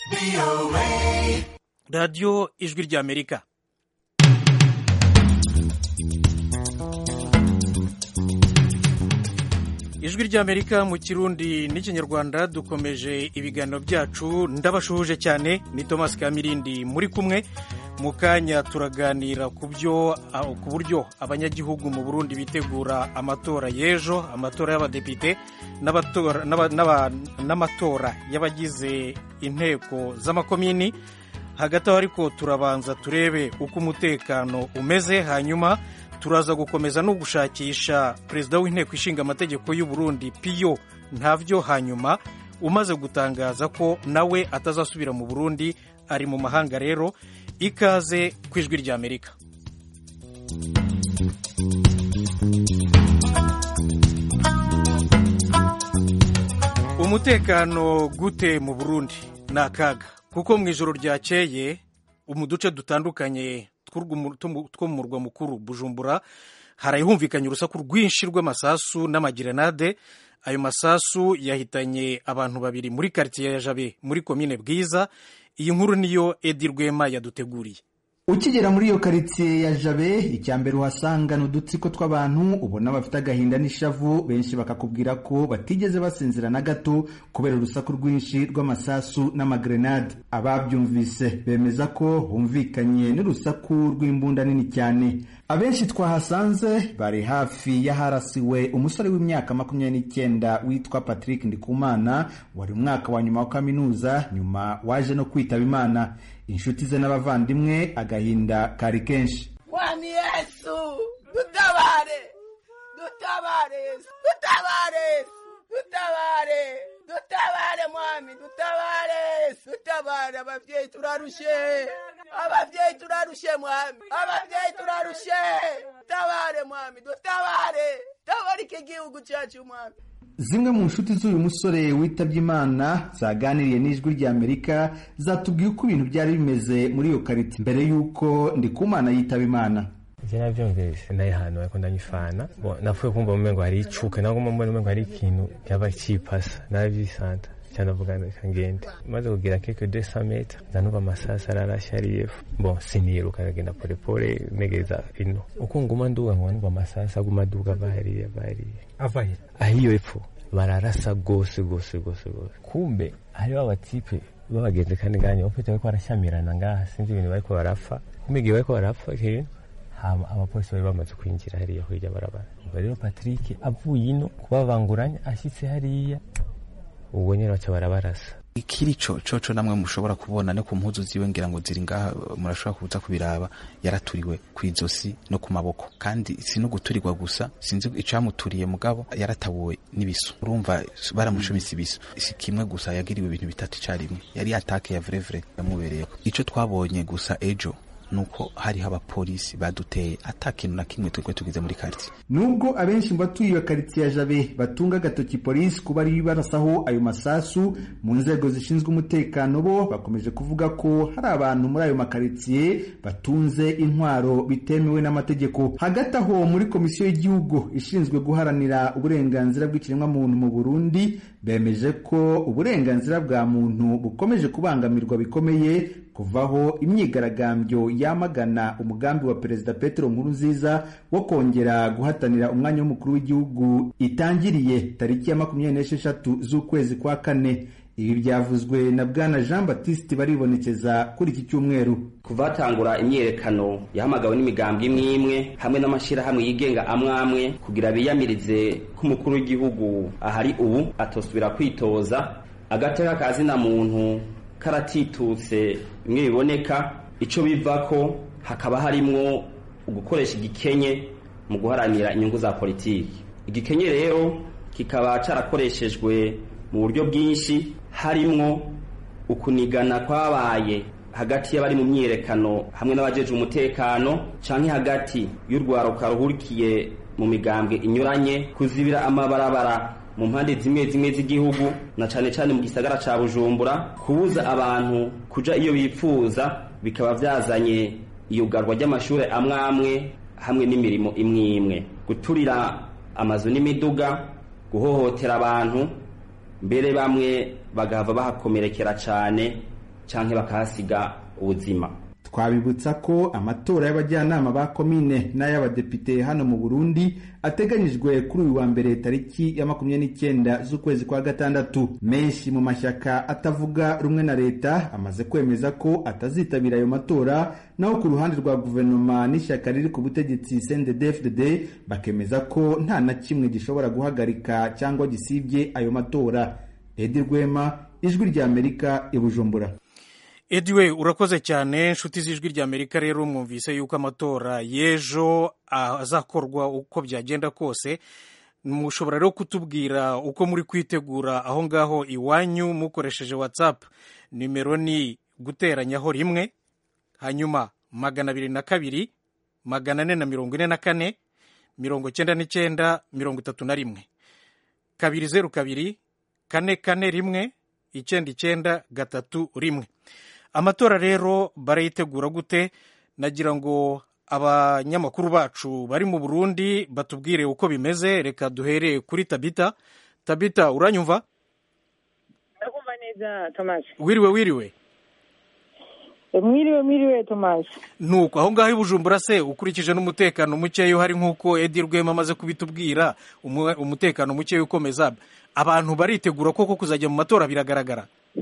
radiyo ijwi ry'amerika ijwi ry'amerika mu kirundi n'ikinyarwanda dukomeje ibiganiro byacu ndabashuhuje cyane ni thomas kamirindi muri kumwe mu kanya turaganira ku byo ku buryo abanyagihugu mu burundi bitegura amatora y'ejo amatora y'abadepite n'amatora y'abagize inteko z'amakomini hagati aho ariko turabanza turebe uko umutekano umeze hanyuma turaza gukomeza no gushakisha perezida w'inteko ishinga amategeko y'u Burundi piyo ntavyo hanyuma umaze gutangaza ko nawe atazasubira mu burundi ari mu mahanga rero ikaze ku ijwi ry'amerika umutekano gute mu burundi ni akaga kuko mu ijoro ryakeye mu duce dutandukanye two mu murwa mukuru bujumbura harahumvikanye urusaku rwinshi rw'amasasu n'amagirenade ayo masasu yahitanye abantu babiri muri karitsiye ya jabe muri komine bwiza iyi nkuru niyo edi rwema yaduteguriye ukigera muri iyo karitsiye ya jabe icya mbere uhasanga ni udutsiko tw'abantu ubona bafite agahinda n'ishavu benshi bakakubwira ko batigeze basinzira na gato kubera urusaku rwinshi rw'amasasu n'amagrenade ababyumvise bemeza ko humvikanye n'urusaku rw'imbunda nini cyane abenshi twahasanze bari hafi y'aharasiwe umusore w'imyaka makumyabiri n'icyenda witwa patrick ndikumana wari umwaka wa nyuma wa kaminuza nyuma waje no kwitaba imana inshuti ze n'abavandimwe agahinda kari kenshi kwani yesu dutabare dutabare yesu dutabare yesu dutabare dutabare mwami dutabare yesu dutabare ababyeyi turarushe ababyeyi turarushe mwami ababyeyi turarushe dutabare mwami dutabare tabara iki gihugu cyacu mwami zimwe mu nshuti z'uyu musore witabye imana zaganiriye n'ijwi ry'amerika zatubwiye uko ibintu byari bimeze muri iyo kariti mbere y'uko ndikumana yitaba imana ivyo navyumvise naye hantu ariko ndanyifana napfuye kumva mu mengo hari icuka naho kumva mu mengo hari ikintu cyaba cipasa naravyisanta cyanavuga reka ngende maze kugira keke de sameta ndanuva amasasi ararashe ari yefu bon siniruka ndagenda polepole negeza ino uko nguma nduga ngo numva amasasi aguma aduga bahariye bahariye avahe ahiyo epfo bararasa gose gose gose gose kumbe hariho abatipe babagenzi kandi nganye bafite bariko barashyamirana ngaha sinzi ibintu bariko barapfa kumbe igihe bariko barapfa kintu hama abapolisi bari bamaze kwinjira hariya hirya barabara ubwo rero patrick avuye ino kubabanguranya ashitse hariya ubwo nyine baca barabarasa ikiri co coco namwe mushobora kubona no ku mpuzu ziwe ngira ngo ziri ngaha murashobora kuza kubiraba yaraturiwe ku izosi no ku maboko kandi si no guturirwa gusa sinzi icamuturiye mugabo yaratabuwe n'ibisu urumva baramushumise ibisu si kimwe gusa yagiriwe ibintu bitatu icarimwe yari atake ya vrevre yamubereyeko ico twabonye gusa ejo nuko hariho abapolisi baduteye ata kintu na kimwe twebwe tugize muri karitsiye nubwo abenshi mu batuye iyo karitsiye ya jabe batunga agatoki polisi kuba ari barasaho ayo masasu mu nzego zishinzwe umutekano bo bakomeje kuvuga ko hari abantu muri ayo makaritsiye batunze intwaro bitemewe n'amategeko hagati aho muri komisiyo y'igihugu ishinzwe guharanira uburenganzira bw'ikiremwamuntu mu burundi bemeje ko uburenganzira bwa muntu bukomeje kubangamirwa bikomeye kuvaho imyigaragambyo yamagana umugambi wa perezida petero nkurunziza wo kongera guhatanira umwanya w'umukuru w'igihugu itangiriye tariki ya makumyabiri n'esheshatu z'ukwezi kwa kane ibi byavuzwe na bwana jean batiste baribonekeza kuri iki cyumweru kuva hatangura imyiyerekano yahamagawe n'imigambwe imwe imwe hamwe n'amashyirahamwe yigenga amwe amwe kugira biyamirize ko umukuru w'igihugu ahari ubu atosubira kwitoza agateka kazina muntu karatitutse bimwe biboneka icyo biva ko hakaba harimwo ugukoresha igikenye mu guharanira inyungu za politiki igikenye rero kikaba cyarakoreshejwe mu buryo bwinshi harimwo ukunigana kwabaye hagati y'abari mu myiyerekano hamwe n'abajeje umutekano canke hagati y'urwaruka ruhurikiye mu migambwe inyuranye kuzibira amabarabara mu mpande zimwe zimwe z'igihugu na cane cane mu gisagara ca Bujumbura kubuza abantu kuja iyo bipfuza bikaba vyazanye iyugarwa ry'amashure amwe amwe hamwe n'imirimo imwe imwe guturira amazu n'imiduga guhohotera abantu mbere bamwe bagahava bahakomerekera cyane canke bakahasiga ubuzima twabibutsa ko amatora y'abajyanama ba komine n'ay'abadepite hano mu burundi ateganyijwe kuri uyu wa mbere tariki ya makumyabiri n'icyenda z'ukwezi kwa gatandatu menshi mu mashyaka atavuga rumwe na leta amaze kwemeza ko atazitabira ayo matora naho ku ruhande rwa guverinoma n'ishyaka riri ku butegetsi cndd bakemeza ko nta na kimwe gishobora guhagarika cyangwa gisibye ayo matora edi rwema ijwi ry'amerika i bujumbura ediwe urakoze cyane inshuti z'ijwi ry'amerika rero mwumvise yuko amatora y'ejo azakorwa uko byagenda kose mushobora rero kutubwira uko muri kwitegura aho ngaho iwanyu mukoresheje watsapu nimero ni guteranyaho rimwe hanyuma magana abiri na kabiri magana ane na mirongo ine na kane mirongo icyenda n'icyenda mirongo itatu na rimwe kabiri zeru kabiri kane kane rimwe icyenda icyenda gatatu rimwe amatora rero barayitegura gute nagira ngo abanyamakuru bacu bari mu burundi batubwire uko bimeze reka duhereye kuri tabita tabita uranyumva ndakumva neza tomasi wiriwe wiriwe mwiriwe mwiriwe tomasi nuko aho ngaho i bujumbura se ukurikije n'umutekano mukeya uhari nk'uko edi rwema amaze kubitubwira umutekano mukeya ukomeza abantu baritegura koko kuzajya mu matora biragaragara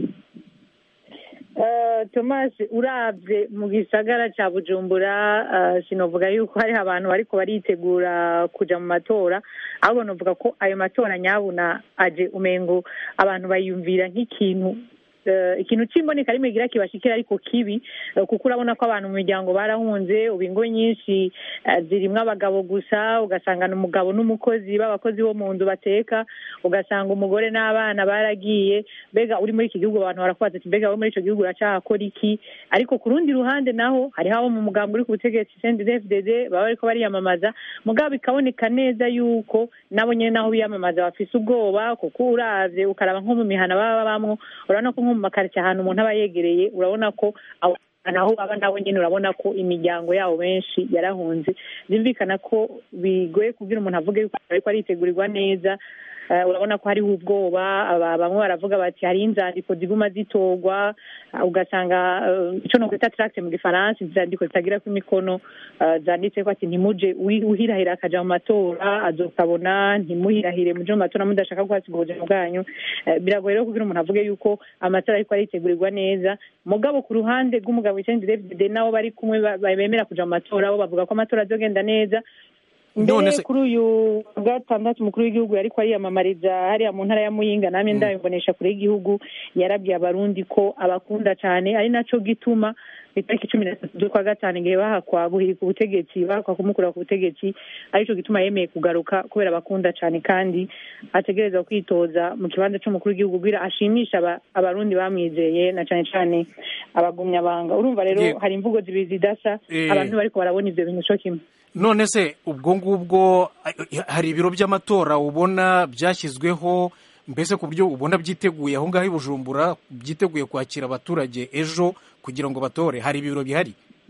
tomasi urabye mu gisagara cya bujumbura sinavuga yuko hariho abantu bariko baritegura kujya mu matora ahubwo navuga ko ayo matora nyabuna aje umengo abantu bayumvira nk'ikintu ikintu cy'imboneka rimwe gira kibashikira ariko kibi kuko urabona ko abantu mu miryango barahunze ubu ingo nyinshi zirimo abagabo gusa ugasanga umugabo n'umukozi b'abakozi bo mu nzu bateka ugasanga umugore n'abana baragiye mbega uri muri iki gihugu abantu barakubaza ati mbega uri muri icyo gihugu uracyahakora iki ariko ku rundi ruhande naho hariho abo mu mugambi uri ku butegetsi cndfdd baba bariko bariyamamaza mugabo bikaboneka neza yuko nabo nyine naho biyamamaza bafise ubwoba kuko uravye ukaraba nko mu mihana baba babamwo urabona ko nko mu makaritsiye ahantu umuntu aba yegereye urabona ko naho baba nabo nyine urabona ko imiryango yabo benshi yarahunze byumvikana ko bigoye kubwira umuntu avuge yuko ariko aritegurirwa neza urabona ko hariho ubwoba bamwe baravuga bati hari inzandiko ziguma zitorwa ugasanga icyo no kwita taragite mu gifaransa inzandiko zitagira ku imikono zanditse ko ati ntimuje uhirahira akajya mu matora azokabona ntimuhirahire muje mu matora mudashaka guhasiga ubuzima bwanyu biragoye rero kugira umuntu avuge yuko amatora ariko aritegurirwa neza mugabo ku ruhande rw'umugabo wisenzi david nabo bari kumwe bemera kuja mu matora bo bavuga ko amatora azogenda neza mbere kuri uyu gatandatu umukuru w'igihugu yariko ariyamamariza hariya mu ntara ya muyinga namye ndabimbonesha kure y'igihugu yarabwiye abarundi ko abakunda cyane ari naco gituma itariki cumi na tatu z'ukwa gatanu igihe bahakwa guhirika ubutegetsi bahakwa kumukura ku butegetsi arico gituma yemeye kugaruka kubera abakunda cyane kandi ategereza kwitoza mu kibanza c'umukuru w'igihugu kugira ashimisha abarundi bamwizeye na cyane cyane abagumyabanga urumva rero hari imvugo zibiri zidasa abantu bariko barabona ivyo bintu co kimwe none se ubwo ngubwo hari ibiro by'amatora ubona byashyizweho mbese ku buryo ubona byiteguye aho ngaho i bujumbura byiteguye kwakira abaturage ejo kugira ngo batore hari ibiro bihari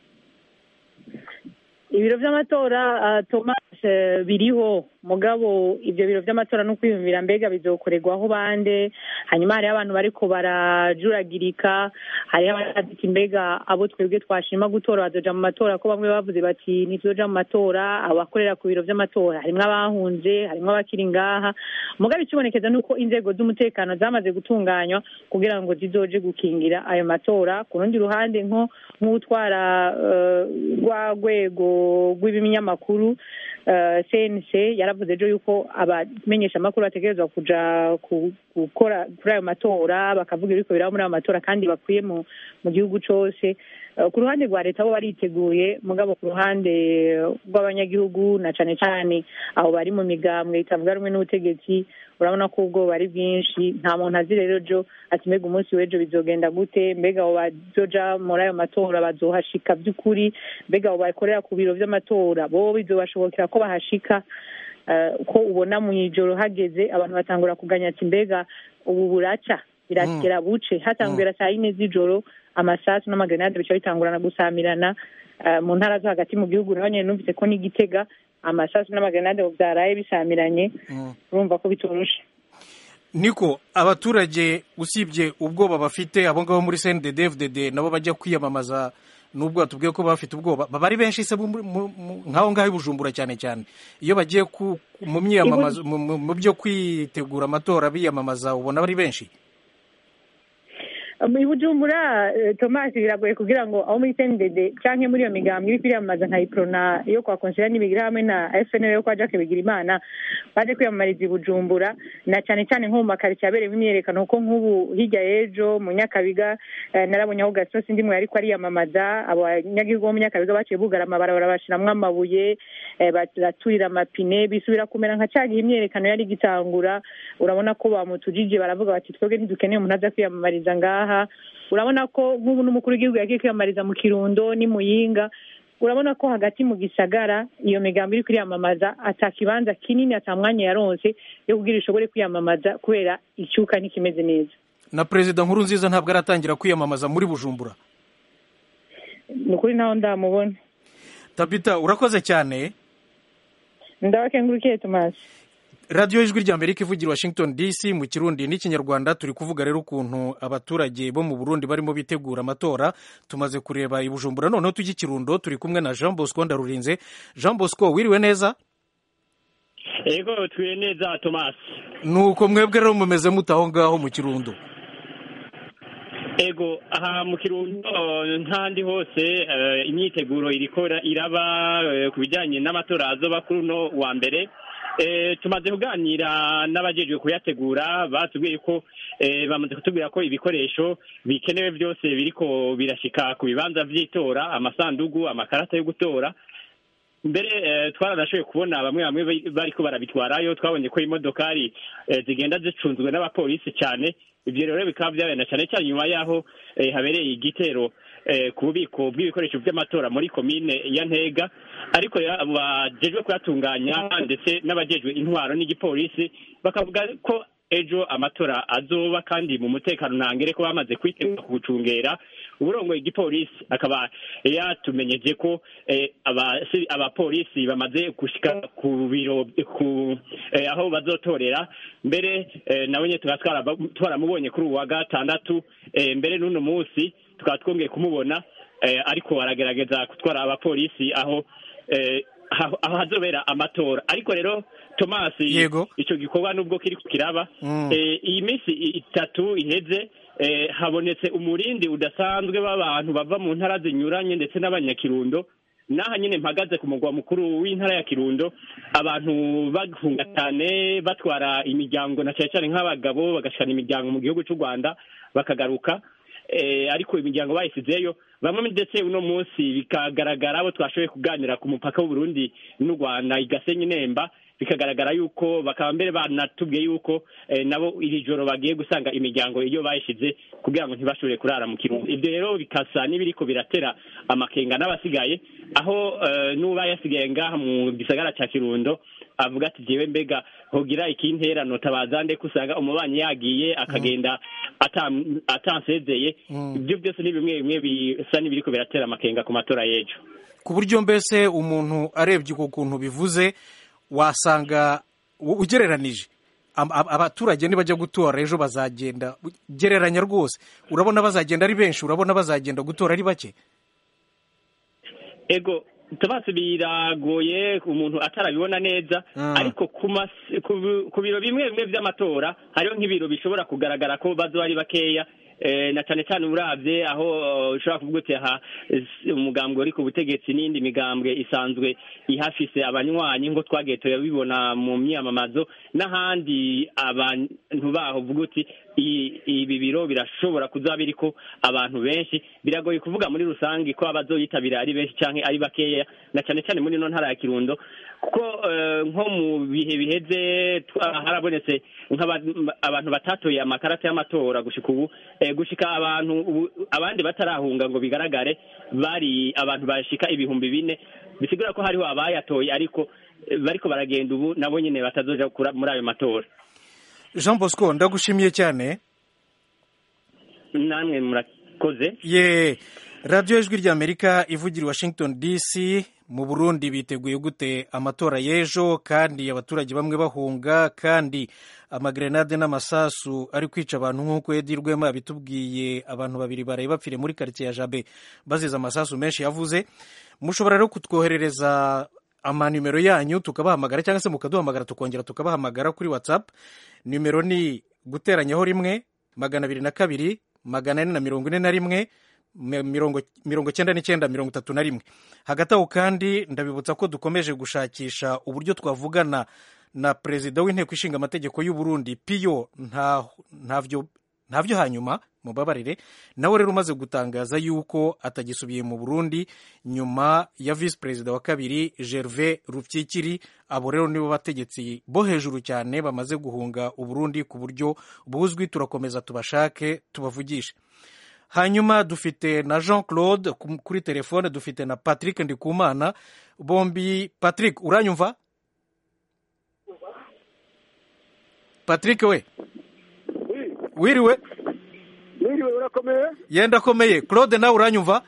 ibiro by'amatora thomas biriho mugabo ibyo biro by'amatora no kwiyumvira mbega bizokorerwaho bande hanyuma hariho abantu bariko barajuragirika hariho abaditi mbega abo twebwe twashima gutora bazoja mu matora ko bamwe bavuze bati ntituzoja mu matora abakorera ku biro by'amatora harimwo abahunze harimwo abakiri ngaha mugabo ikibonekeza ni uko inzego z'umutekano zamaze gutunganywa kugira ngo zizoje gukingira ayo matora ku rundi ruhande nko nk'utwara rwa rwego rw'ibinyamakuru cnc yaravuze ejo yuko abamenyesha amakuru bategerezwa kuja gukora kuri ayo matora bakavuga ibiriko biraba muri ayo matora kandi bakwiye mu gihugu cose ku ruhande rwa leta bo bariteguye mugabo ku ruhande rw'abanyagihugu na cane cane abo bari mu migambwe itavuga rumwe n'ubutegetsi urabona ko ubwoba ari bwinshi nta muntu azi rero jo ati mbega umunsi w'ejo bizogenda gute mbega abo bazoja muri ayo matora bazohashika by'ukuri mbega abo bakorera ku biro vy'amatora bo bizobashobokera ko bahashika ko ubona mu ijoro hageze abantu batangura kuganya ati mbega ubu buraca birakera buce hatangwira saa yine z'ijoro amasasu n'amagrenade bica bitangurana gusamirana mu ntara zo hagati mu gihugu naho nyene numvise ko n'igitega amasasu n'amagrenade byaraye bisamiranye urumva ko bitoroshe niko abaturage usibye ubwoba bafite abo ngabo muri cnddd nabo bajya kwiyamamaza nubwo batubwiye ko bafite ubwoba baba ari benshi se nk'aho ngaho i bujumbura cyane cyane iyo bagiye mu myiyamamazo mu byo kwitegura amatora biyamamaza ubona bari benshi mu bujumbura tomasi biragoye kugira ngo aho muri cnddd cyangwa muri iyo migambi iri kwiyamamaza nka iprona yo kwa konsera n'ibigira hamwe na fnl yo kwa jacques bigirimana baje kwiyamamariza i bujumbura na cyane cyane nko mu makaritsiye abereyemo imyiyerekano kuko nk'ubu hirya y'ejo mu nyakabiga narabonye aho gasosi ndimwe ariko ariyamamaza abanyagihugu bo mu nyakabiga baciye bugara amabarabara bashyiramo amabuye baraturira amapine bisubira kumera nka cya gihe imyiyerekano yari igitangura urabona ko bamutujije baravuga bati twebwe ntidukeneye umuntu aza kwiyamamariza ngaha urabona ko nk'ubu n'umukuru w'igihugu yagiye kwiyamamariza mu kirundo ni muyinga urabona ko hagati mu gisagara iyo migambi iri kwiyamamaza atakibanza kinini atamwanya yaronse yo kugira ishobore kwiyamamaza kubera icyuka ntikimeze neza na perezida nkuru nziza ntabwo aratangira kwiyamamaza muri bujumbura ni ukuri naho ndamubona tabita urakoze cyane ndabakengurukiye tomasi radiyo ijwi rya amerika ivugira washington dc mu kirundi n'ikinyarwanda turi kuvuga rero ukuntu abaturage bo mu burundi barimo bitegura amatora tumaze kureba i bujumbura noneho tujya ikirundo turi kumwe na jean bosco ndarurinze jean bosco wiriwe neza yego twiwe neza tomasi nuko mwebwe rero mumeze mute aho ngaho mu kirundo ego aha mu kirundo nk'ahandi hose imyiteguro irikora iraba ku bijyanye n'amatora azoba kuri uno wa mbere tumaze kuganira n'abajejwe kuyategura batubwiye ko bamaze kutubwira ko ibikoresho bikenewe byose biriko birashika ku bibanza by'itora amasandugu amakarata yo gutora mbere twaranashoboye kubona bamwe bamwe bariko barabitwarayo twabonye ko imodokari zigenda zicunzwe n'abapolisi cyane ibyo rero bikaba byabenda cyane cyane nyuma y'aho habereye igitero ku bubiko bw'ibikoresho by'amatora muri komine ya ntega ariko abajejwe kuyatunganya ndetse n'abajejwe intwaro n'igipolisi bakavuga ko ejo amatora azoba kandi mu mutekano ntangere ko bamaze kwitegura kuwucungera uburongoye igipolisi akaba yatumenyeje ko abapolisi bamaze gushika ku biro aho bazotorera mbere nawe nyine tukaba twaramubonye kuri uwa gatandatu mbere n'uno munsi tukaba twongeye kumubona ariko aragerageza gutwara abapolisi aho aho hazobera amatora ariko rero tomasi yego icyo gikorwa nubwo kiri kiraba iyi minsi itatu iheze habonetse umurindi udasanzwe w'abantu bava mu ntara zinyuranye ndetse n'abanyakirundo n'aha nyine mpagaze ku mugwa mukuru w'intara ya kirundo abantu bahunga cyane batwara imiryango na cyane cyane nk'abagabo bagashana imiryango mu gihugu cy'u rwanda bakagaruka ariko imiryango bayisizeyo bamwe ndetse uno munsi bikagaragara abo twashoboye kuganira ku mupaka w'uburundi n'u rwanda igasenye nemba bikagaragara yuko bakaba mbere banatubwiye yuko nabo iri joro bagiye gusanga imiryango iyo bayishyize kugira ngo ntibashobore kurara mu kirundo ibyo rero bikasa n'ibiriko biratera amakenga n'abasigaye aho n'uba yasigaye ngaha mu gisagara cya kirundo avuga ati jyewe mbega hogira ikinterano tabazande usanga umubanyi yagiye akagenda atansezeye ibyo byose ni bimwe bimwe bisa n'ibiriko biratera amakenga ku matora y'ejo ku buryo mbese umuntu arebye uko kuntu bivuze wasanga ugereranije abaturage nibajya gutora ejo bazagenda gereranya rwose urabona bazagenda ari benshi urabona bazagenda gutora ari bake ego tubasi biragoye umuntu atarabibona neza ariko ku biro bimwe bimwe by'amatora hariho nk'ibiro bishobora kugaragara ko bazo ari bakeya na cyane cyane urabye aho ushobora kuvuga uti aha umugambwe uri ku butegetsi n'indi migambwe isanzwe ihafise abanywanyi ngo twagiye turabibona mu myamamazo n'ahandi abantu baho uvuga uti ibi biro birashobora kuzaba biriko abantu benshi biragoye kuvuga muri rusange ko abazoyitabira ari benshi cyangwa ari bakeya na cyane cyane muri ino ntara ya kirundo kuko nko mu bihe biheze harabonetse abantu batatoye amakarita y'amatora gushika ubu gushika abantu abandi batarahunga ngo bigaragare bari abantu bashika ibihumbi bine bisigura ko hariho abayatoye ariko bariko baragenda ubu nabo nyine batazoja muri ayo matora jean bosco ndagushimiye cyane namwe murakoze ye radiyo ijwi ry'amerika ivugira i washington dc mu burundi biteguye gute amatora y'ejo kandi abaturage bamwe bahunga kandi amagrenade n'amasasu ari kwica abantu nk'uko edi rwema yabitubwiye abantu babiri baraye bapfire muri karitsiye ya jabe bazize amasasu menshi yavuze mushobora rero kutwoherereza amanimero yanyu tukabahamagara cyangwa se mukaduhamagara tukongera tukabahamagara kuri whatsapp nimero ni guteranyaho rimwe magana abiri na kabiri magana ane na mirongo ine na rimwe mirongo cyenda n'icyenda mirongo itatu na rimwe hagati aho kandi ndabibutsa ko dukomeje gushakisha uburyo twavugana na perezida w'inteko ishinga amategeko y'u Burundi piyo ntavyo ntavyo hanyuma mubabarire nawe rero umaze gutangaza yuko atagisubiye mu Burundi nyuma ya visi perezida wa kabiri Gervais Rupyikiri abo rero nibo bategetsi bo hejuru cyane bamaze guhunga Uburundi ku buryo buzwi turakomeza tubashake tubavugishe hanyuma dufite na jean claude kuri telefone dufite na patrick ndikumana bombi patrick uranyumva patrick we wiriwe wiriwe urakomeye yenda akomeye claude nawe uranyumva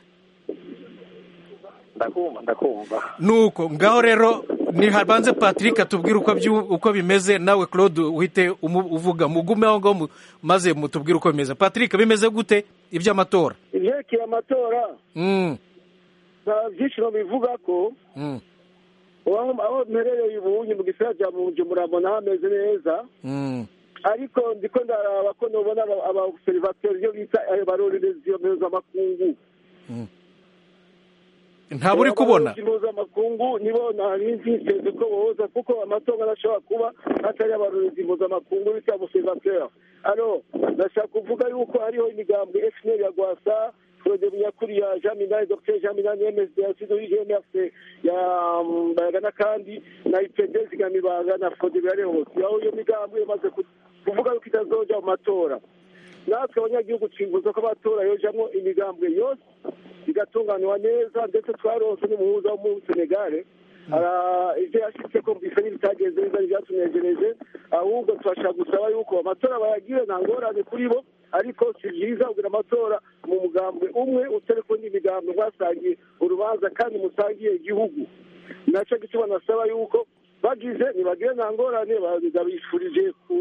ndakumva ndakumva nuko ngaho rero nihabanze patrick atubwire uko uko bimeze nawe claude uhite uvuga mugume aho ngaho maze mutubwire uko bimeze patrick bimeze gute iby'amatora ibyerekeye amatora nta byinshi bivuga ko aho mperereye ubunyi mu gisagara cya bujumbura mbona hameze neza ariko ndiko ndaraba ko nubona abaserivateri iyo bita abarorerezi iyo mpuzamakungu ntabwo uri kubona mpuzamakungu nibo nari nziteze ko boza kuko amatora adashobora kuba atari abarorerezi mpuzamakungu bita abaserivateri alo ndashaka kuvuga yuko hariho imigambwe efuperi ya gwasa Claude Munyakuriya Jean Minani Dr Jean Minani MSD ya Sido IGMFC ya Mbayaga kandi na IPD zigamibanga na Frode Birare hose aho iyo migambwe imaze kuvuga yuko itazoja mu matora natwe abanyagihugu twifuza ko amatora yojamwo imigambwe yose igatunganwa neza ndetse twaronse n'umuhuza wo mu Senegale ibyo yashyitse ko bisa n'ibitagenze neza ntibyatunejereje ahubwo turashaka gusaba yuko amatora bayagire nta ngorane kuri bo ariko si byiza kugira amatora mu mugambwe umwe utari ku yindi migambwe mwasangiye urubanza kandi musangiye igihugu nacyo gituma nasaba yuko bagize ntibagire nta ngorane babifurije ku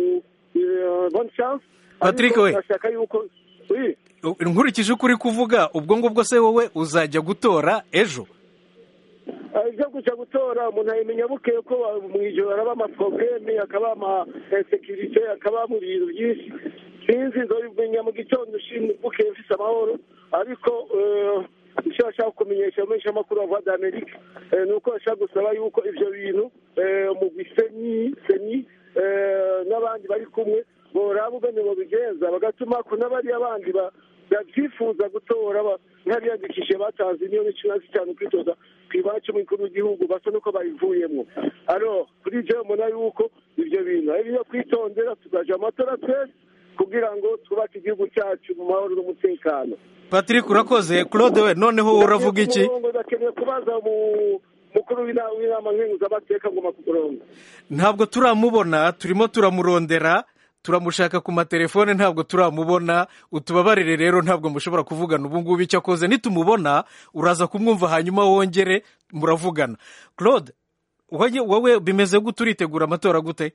bonne chance patrick we bashaka yuko nkurikije uko uri kuvuga ubwo ngubwo se wowe uzajya gutora ejo ibyo kujya gutora umuntu ayimenya bukeye ko mu ijoro haraba amaporogeme hakaba amasekirite hakaba mu bintu byinshi sinzi nzobimenya mu gitondo bukeye mfise amahoro ariko icyo bashaka kumenyesha amenshi amakuru wa voix d'amerique ni uko bashaka gusaba yuko ibyo bintu umugwi seni seni n'abandi bari kumwe boraba ubwene bobigenza bagatuma ko n'abariya bandi babyifuza gutora nk'abiyandikishije batanze miliyoni cumi na zitanu kwitoza ku iwacu umukuru w'igihugu basa n'uko babivuyemo alo kuri ibyo mbona yuko ibyo bintu ari byo kwitondera tugaja amatora twese kugira ngo twubake igihugu cyacu mu mahoro n'umutekano patrick urakoze claude we noneho uravuga iki bakeneye kubaza mukuru w'inama nkenguzamateka ngo makurongo ntabwo turamubona turimo turamurondera turamushaka ku matelefone ntabwo turamubona utubabarire rero ntabwo mushobora kuvugana ubu ngubu icyo akoze nitumubona uraza kumwumva hanyuma wongere muravugana claude wowe bimeze gute uritegura amatora gute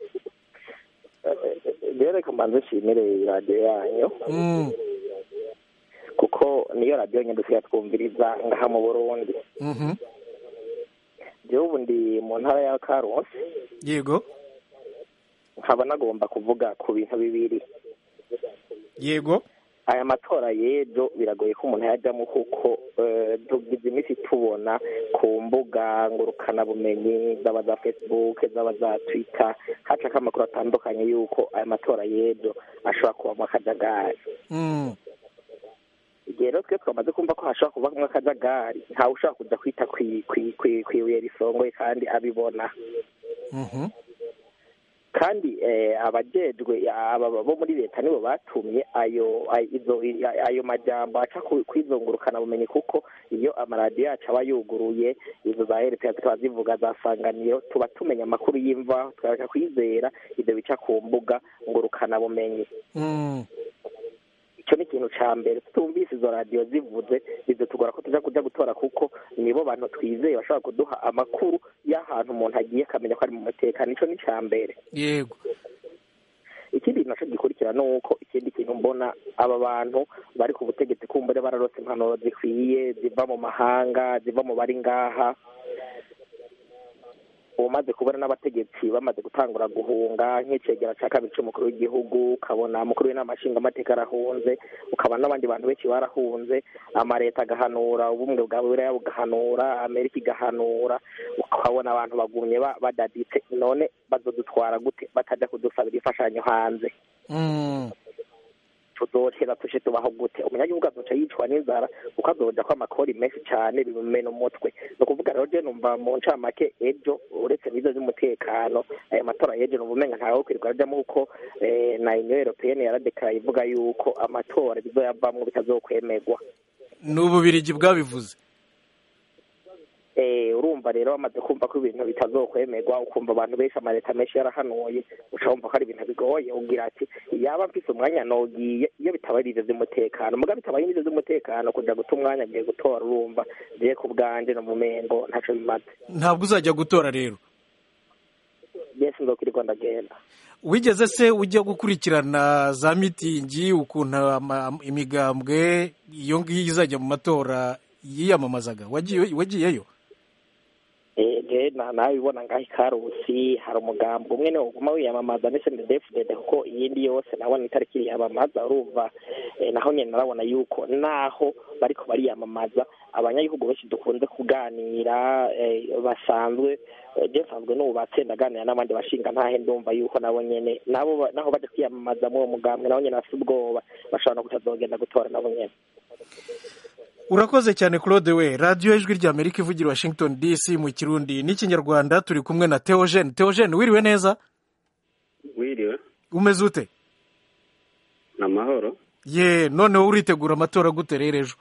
reka mbanze nshimire radiyo yanyu kuko niyo radiyo nyine dusigaye twumviriza ngaha mu burundi ubu ndi mu ntara ya karusi yego nkaba nagomba kuvuga ku bintu bibiri yego aya matora y'ejo biragoye ko umuntu yajyamo kuko tugize iminsi tubona ku mbuga ngurukanabumenyi zaba za facebook zaba za twitter hacako amakuru atandukanye y'uko aya matora y'ejo ashobora kubamo akajagari igihe rero twe twamaze kumva ko hashobora kubamo akajagari ntawe ushobora kujya kwita ku ibuye risongoye kandi abibona kandi abajejwe bo muri leta nibo batumye ayo ayo majambo aca kwizungurukana bumenyi kuko iyo amaradiyo yacu aba yuguruye izo za leta tukaba zivuga zasanganiyeho tuba tumenya amakuru y'imva tukareka kwizera ibyo bica ku mbuga ngurukana bumenyi icyo ni ikintu cya mbere tutumvise izo radiyo zivuze bizatugora ko tujya kujya gutora kuko nibo bantu twizeye bashobora kuduha amakuru y'ahantu umuntu agiye akamenya ko ari mu mutekano icyo ni icya mbere yego ikindi nacyo gikurikira ni uko ikindi kintu mbona aba bantu bari ku butegetsi kumbure bararose impanuro zikwiye ziva mu mahanga ziva mu bari ngaha umaze kubona n'abategetsi bamaze gutangura guhunga nk'icegera cya kabiri cy'umukuru w'igihugu ukabona umukuru w'inama nshingamateka arahunze ukabona n'abandi bantu benshi barahunze amaleta agahanura ubumwe bwa buraya bugahanura amerika igahanura ukabona abantu bagumye badaditse none bazodutwara gute batajya kudusabira imfashanyo hanze tuzohera tuje tubaho gute umunyagihugu azoca yicwa n'inzara kuko azoja ko amakori menshi cyane bimumena umutwe ni ukuvuga rero je numva mu ncamake ejo uretse n'izo z'umutekano aya matora y'ejo numva umenga ntawe wo kwirirwa ajamo kuko na union européenne yaradekaraye ivuga yuko amatora bizoyavamwo bitazokwemerwa ni ububirigi bwabivuze urumva rero bamaze kumva ko ibintu bitazokwemerwa ukumva abantu benshi amaleta menshi yarahanuye uca wumva ko ari ibintu bigoye ubwira ati yaba mfise umwanya nogiye iyo bitaba ari ivyo vy'umutekano muga bitabaye ivyo vy'umutekano kuja guta umwanya agiye gutora urumva je ku bwanje no mumengo ntaco bimaze ntabwo uzajya gutora rero yesi nzokwirirwa ndagenda wigeze se ujya gukurikirana za mitingi ukuntu imigambwe iyo ngiyo izajya mu matora yiyamamazaga wagiyeyo nabibona ngaho ikarusi hari umugambi umwe niwo uguma wiyamamaza ndetse na defudede kuko iyindi yose nabona itariki yiyamamaza urumva naho nyine narabona yuko naho bariko bariyamamaza abanyagihugu benshi dukunze kuganira basanzwe je nsanzwe nubatse ndaganira n'abandi bashinga ntahe ndumva yuko nabo nyene nabo naho baje kwiyamamaza muri uwo mugambwe nabo nyene bafite ubwoba bashobora no kutazogenda gutora nabo nyene urakoze cyane claude we radiyo ijwi ry'amerika ivugira washington dc mu kirundi n'ikinyarwanda turi kumwe na teogene teogene wiriwe neza wiriwe umeze ute ni amahoro ye noneho uritegura amatora gute rero ejo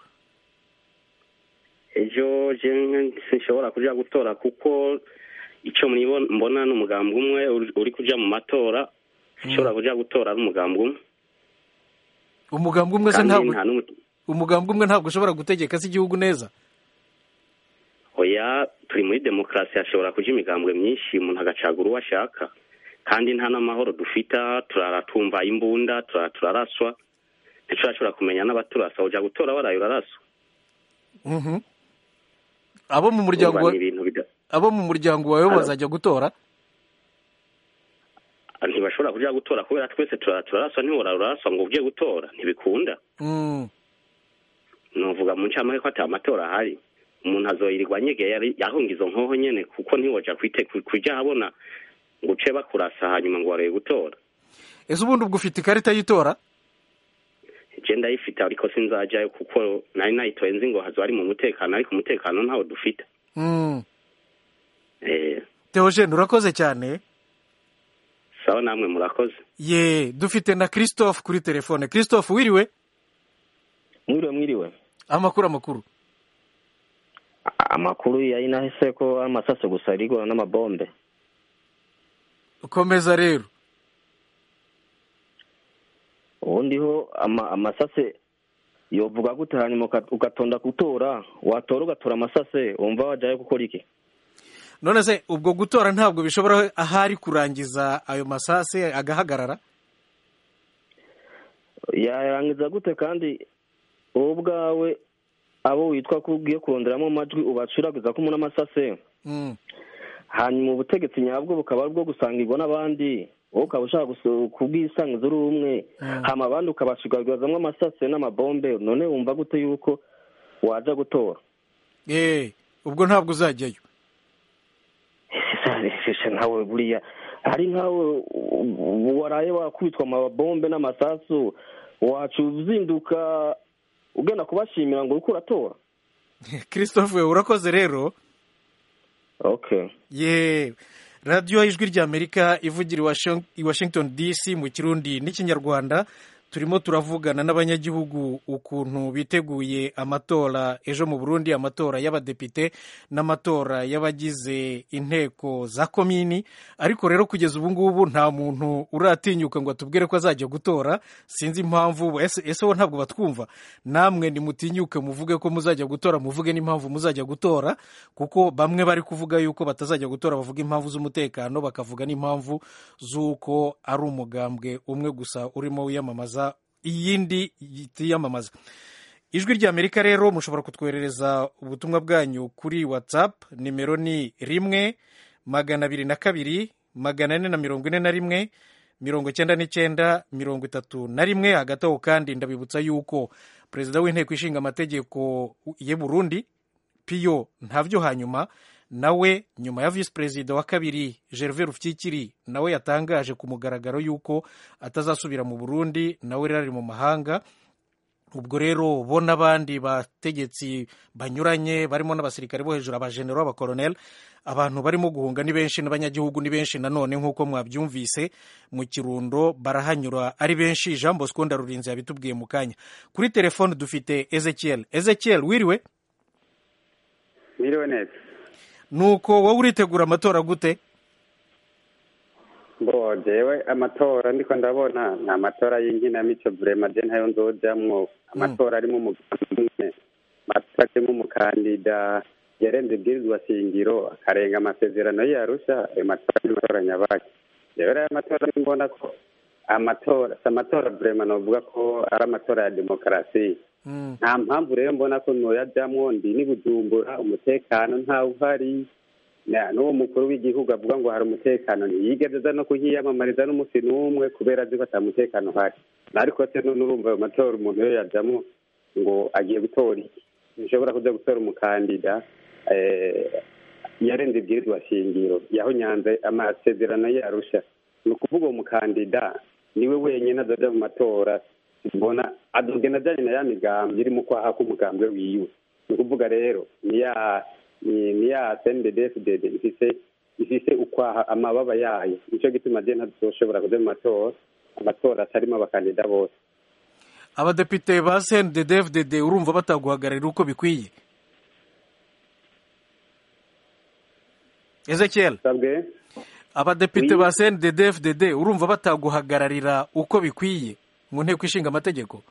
ejo sinshobora kujya gutora kuko icyo mbona ni umugambi umwe uri kujya mu matora sinshobora kujya gutora ari umugambi umwe umugambi umwe se ntabwo umugambi umwe ntabwo ushobora gutegeka se igihugu neza oya turi muri demokarasi hashobora kuja imigambwe myinshi umuntu agacagura uwo ashaka kandi nta n'amahoro dufita turara tumva imbunda turara turaraswa ntiturashobora kumenya n'abaturasa uja gutora waraye uraraswa abo mu muryango abo mu muryango wawe bazajya gutora ntibashobora kuja gutora kubera twese turara turaraswa ntiwora uraraswa ngo ugiye gutora ntibikunda nuvuga mu ncamake ko ata amatora ahari umuntu azoyirirwa anyegeye yahunga izo nkoho nyene kuko ntiwoja kuja habona ngo uce bakurasa hanyuma ngo wareye gutora ese ubundi ubwo ufite ikarita y'itora je ndayifite ariko sinzajayo kuko nari nayitoye nzi ngo hazo ari mu mutekano ariko umutekano ntawo dufite teogene urakoze cyane sawa namwe murakoze ye dufite na christophe kuri telefone christophe wiriwe mwiriwe mwiriwe amakuru amakuru amakuru yari nahise ko amasaso gusa arigora n'amabombe komeza rero ubundi ho amasase yovuga gute hanyuma ugatonda gutora watora ugatora amasase wumva wajyayo gukora iki none se ubwo gutora ntabwo bishobora ahari kurangiza ayo masase agahagarara yarangiza gute kandi wowe ubwawe abo witwa ko ugiye kuronderamo amajwi ubacuraguza ko umuntu amasase hanyuma ubutegetsi nyabwo bukaba ari bwo gusangirwa n'abandi wowe ukaba ushaka kubwisangiza uri umwe hama abandi ukabashigagazamo amasase n'amabombe none wumva gute yuko waja gutora eee ubwo ntabwo uzajyayo nkawe buriya hari nkawe waraye wakubitwa amabombe n'amasasu wacu uzinduka ugenda kubashimira ngo uriko uratora christophe urakoze rero okay ye radiyo ijwi ry'amerika ivugira i washington dc mu kirundi n'ikinyarwanda turimo turavugana n'abanyagihugu ukuntu biteguye amatora ejo mu burundi amatora y'abadepite n'amatora y'abagize inteko za komini ariko rero kugeza ubu ngubu nta muntu uratinyuka ngo atubwire ko azajya gutora sinzi impamvu ese ese wo ntabwo batwumva namwe nimutinyuke muvuge ko muzajya gutora muvuge n'impamvu muzajya gutora kuko bamwe bari kuvuga yuko batazajya gutora bavuga impamvu z'umutekano bakavuga n'impamvu z'uko ari umugambwe umwe gusa urimo wiyamamaza iyindi yitiyamamaza ijwi ry'amerika rero mushobora kutwoherereza ubutumwa bwanyu kuri whatsapp nimero ni rimwe magana abiri na kabiri magana ane na mirongo ine na rimwe mirongo icyenda n'icyenda mirongo itatu na rimwe hagati aho kandi ndabibutsa yuko perezida w'inteko ishinga amategeko ye burundi piyo ntavyo hanyuma nawe nyuma ya visi perezida wa kabiri gervais rufyikiri nawe yatangaje ku mugaragaro yuko atazasubira mu burundi nawe rero ari mu mahanga ubwo rero bo n'abandi bategetsi banyuranye barimo n'abasirikare bo hejuru abajenero abakoroneli abantu barimo guhunga ni benshi n'abanyagihugu ni benshi nanone nk'uko mwabyumvise mu kirundo barahanyura ari benshi jean bosco ndarurinze yabitubwiye mu kanya kuri telefone dufite ezekiel ezekiel wiriwe wiriwe neza nuko wowe uritegura amatora gute bo jewe amatora ndiko ndabona ni amatora y'inkinamico vrema je ntayo nzojamwo amatora arimo umugambi amatora arimo umukandida yarenze ibwirizwa shingiro akarenga amasezerano yarusha ayo matora ni amatora nyabaki jewe rero amatora mbona ko amatora si amatora vrema novuga ko ari amatora ya demokarasi nta mpamvu rero mbona ko noyajamwo ndi ni bujumbura umutekano ntawe uhari n'uwo mukuru w'igihugu avuga ngo hari umutekano ntiyigeze aza no kuhiyamamariza n'umunsi n'umwe kubera azi ko ata mutekano uhari ariko se n'urumva ayo matora umuntu iyo yajyamo ngo agiye gutora iki ntishobora kujya gutora umukandida yarenze ibwirizwa shingiro yahonyanze amasezerano yarusha ni ukuvuga uwo mukandida niwe wenyine azajya mu matora mbona adogena ajyanye na ya migambi iri mu kwaha k'umugambwe wiwe ni ukuvuga rero ni ya ni ya cndfdd ifise ifise ukwaha amababa yayo nicyo gituma je ntazoshobora kuja mu matora amatora atarimo abakandida bose abadepite ba cnddfdd urumva bataguhagararira uko bikwiye ezekiel abadepite ba cnddfdd urumva bataguhagararira uko bikwiye mu nteko ishinga amategeko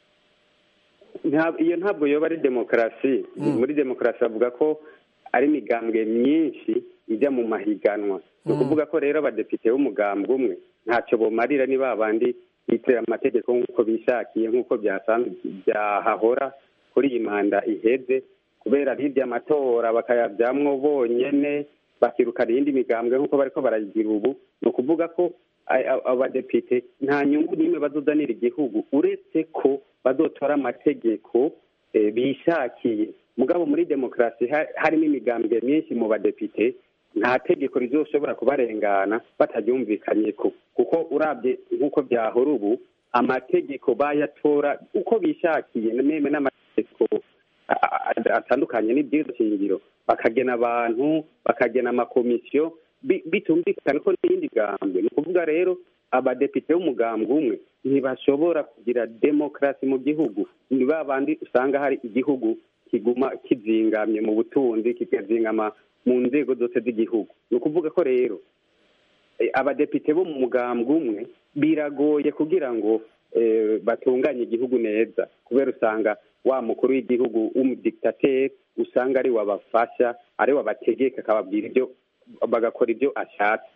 iyo ntabwo yoba ari demokarasi muri demokarasi bavuga ko ari imigambwe myinshi ijya mu mahiganwa ni ukuvuga ko rero abadepite b'umugambwe umwe ntacyo bumarira ni ba bandi bitirira amategeko nk'uko bishakiye nk'uko byahahora kuri iyi manda iheze kubera hirya amatora bakayabyamwo bonyine bakirukana iyindi migambwe nk'uko bariko baragira ubu ni ukuvuga ko abadepite nta nyungu n'imwe bazozanira igihugu uretse ko bazotora amategeko bishakiye mugabo muri demokarasi harimo imigambwe myinshi mu badepite nta tegeko rizoshobora kubarengana bataryumvikanye ko kuko urabye nk'uko byahora ubu amategeko bayatora uko bishakiye meme n'amategeko atandukanye n'ibyiza shingiro bakagena abantu bakagena amakomisiyo bitumvikana ko n'iyindi gambwe ni ukuvuga rero abadepite b'umugambwe umwe ntibashobora kugira demokarasi mu gihugu ni ba bandi usanga hari igihugu kiguma kizingamye mu butunzi kikazingama mu nzego zose z'igihugu ni ukuvuga ko rero abadepite bo mu mugambwe umwe biragoye kugira ngo batunganye igihugu neza kubera usanga wa mukuru w'igihugu w'umudiktateri usanga ari wabafasha ari wabategeka akababwira ibyo bagakora ibyo ashatse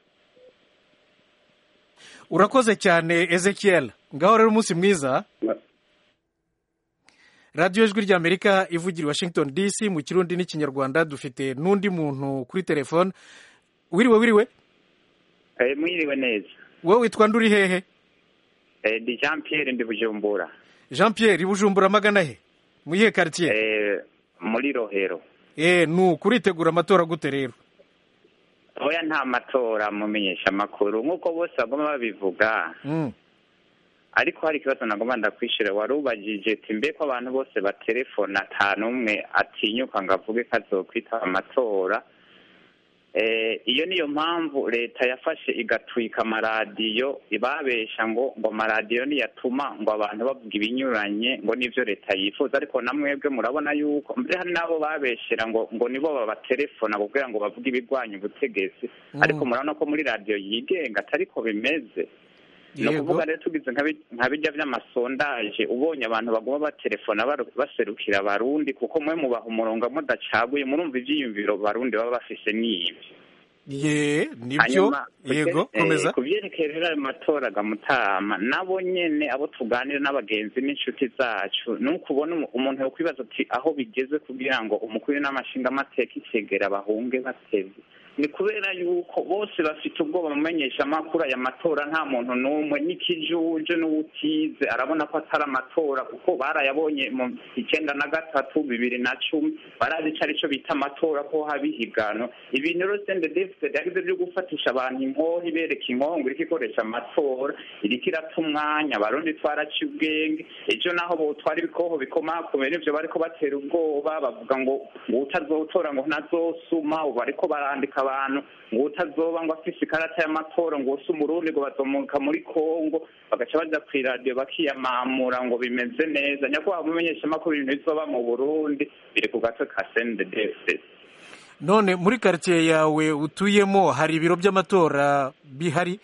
urakoze cyane ezekiel ngaho rero umunsi mwiza radiyo ijwi ry'amerika ivugira i washington dc mu kirundi n'ikinyarwanda dufite n'undi muntu kuri telefone wiriwe wiriwe mwiriwe neza wowe witwa nduri hehe ndi jean pierre ndi bujumbura jean pierre bujumbura amagana he mu iyihe karitsiye muri rohero ni ukuritegura amatora gute rero oya nta matora mumenyesha amakuru nk'uko bose bagomba babivuga ariko hari ikibazo nagomba ndakwishyura wari ubagije ati mbe ko abantu bose baterefona ata n'umwe atinyuka ngo avuge ko azokwitaba amatora Eh, iyo niyo mpamvu leta yafashe igatwika amaradiyo ibabesha ngo ngo amaradiyo niyatuma ngo abantu bavuga ibinyuranye ngo nivyo leta yifuza ariko na mwebwe murabona yuko mbere hari n'abo babeshera ngo ngo nibo babatelefona kugira ngo bavuge ibigwanya ubutegetsi Mm. ariko murabona ko muri radiyo yigenga atariko bimeze ni Yego. ukuvuga rero tugize nka bi- nka bijya by'amasondaje ubonye abantu baguma batelefona baru- baserukira abarundi kuko mwe mubaha umurongo mudacaguye murumva ivyiyumviro barundi baba bafise n'ibyo ye nibyo Hanyuma, yego eh, komeza ku byerekeye rero ayo matora gamutama nabo nyene abo tuganira n'abagenzi n'inshuti zacu ni ukubona umu- umuntu yokwibaza ati aho bigeze kugira ngo umukuru n'amashinga amateka icegera bahunge bateze ni kubera yuko bose bafite ubwoba mumenyesha amakuru aya matora nta muntu n'umwe n'ikijuje n'uwutize arabona ko atari amatora kuko barayabonye mu icyenda na gatatu bibiri na cumi barazi ico arico bita amatora ko haba ihiganwa ibintu rero sende defisite yagize byo gufatisha abantu inkoho ibereka inkoho ngo iriko ikoresha amatora iriko irata umwanya abarundi twaraciye ubwenge ejo naho botwara ibikoho bikomakomeye nivyo bariko batera ubwoba bavuga ngo ngo utazotora ngo ntazosuma ubu bariko barandika abantu ngo utazoba ngo afise ikarata y'amatora ngo use umurundi ngo bazomuka muri kongo bagaca baja kw'iradiyo bakiyamamura ngo bimeze neza nyakubahwa mumenyeshamakuru ibintu bizoba mu burundi biri ku gatwe ka sendedefisi none muri karitsiye yawe utuyemo hari ibiro by'amatora bihari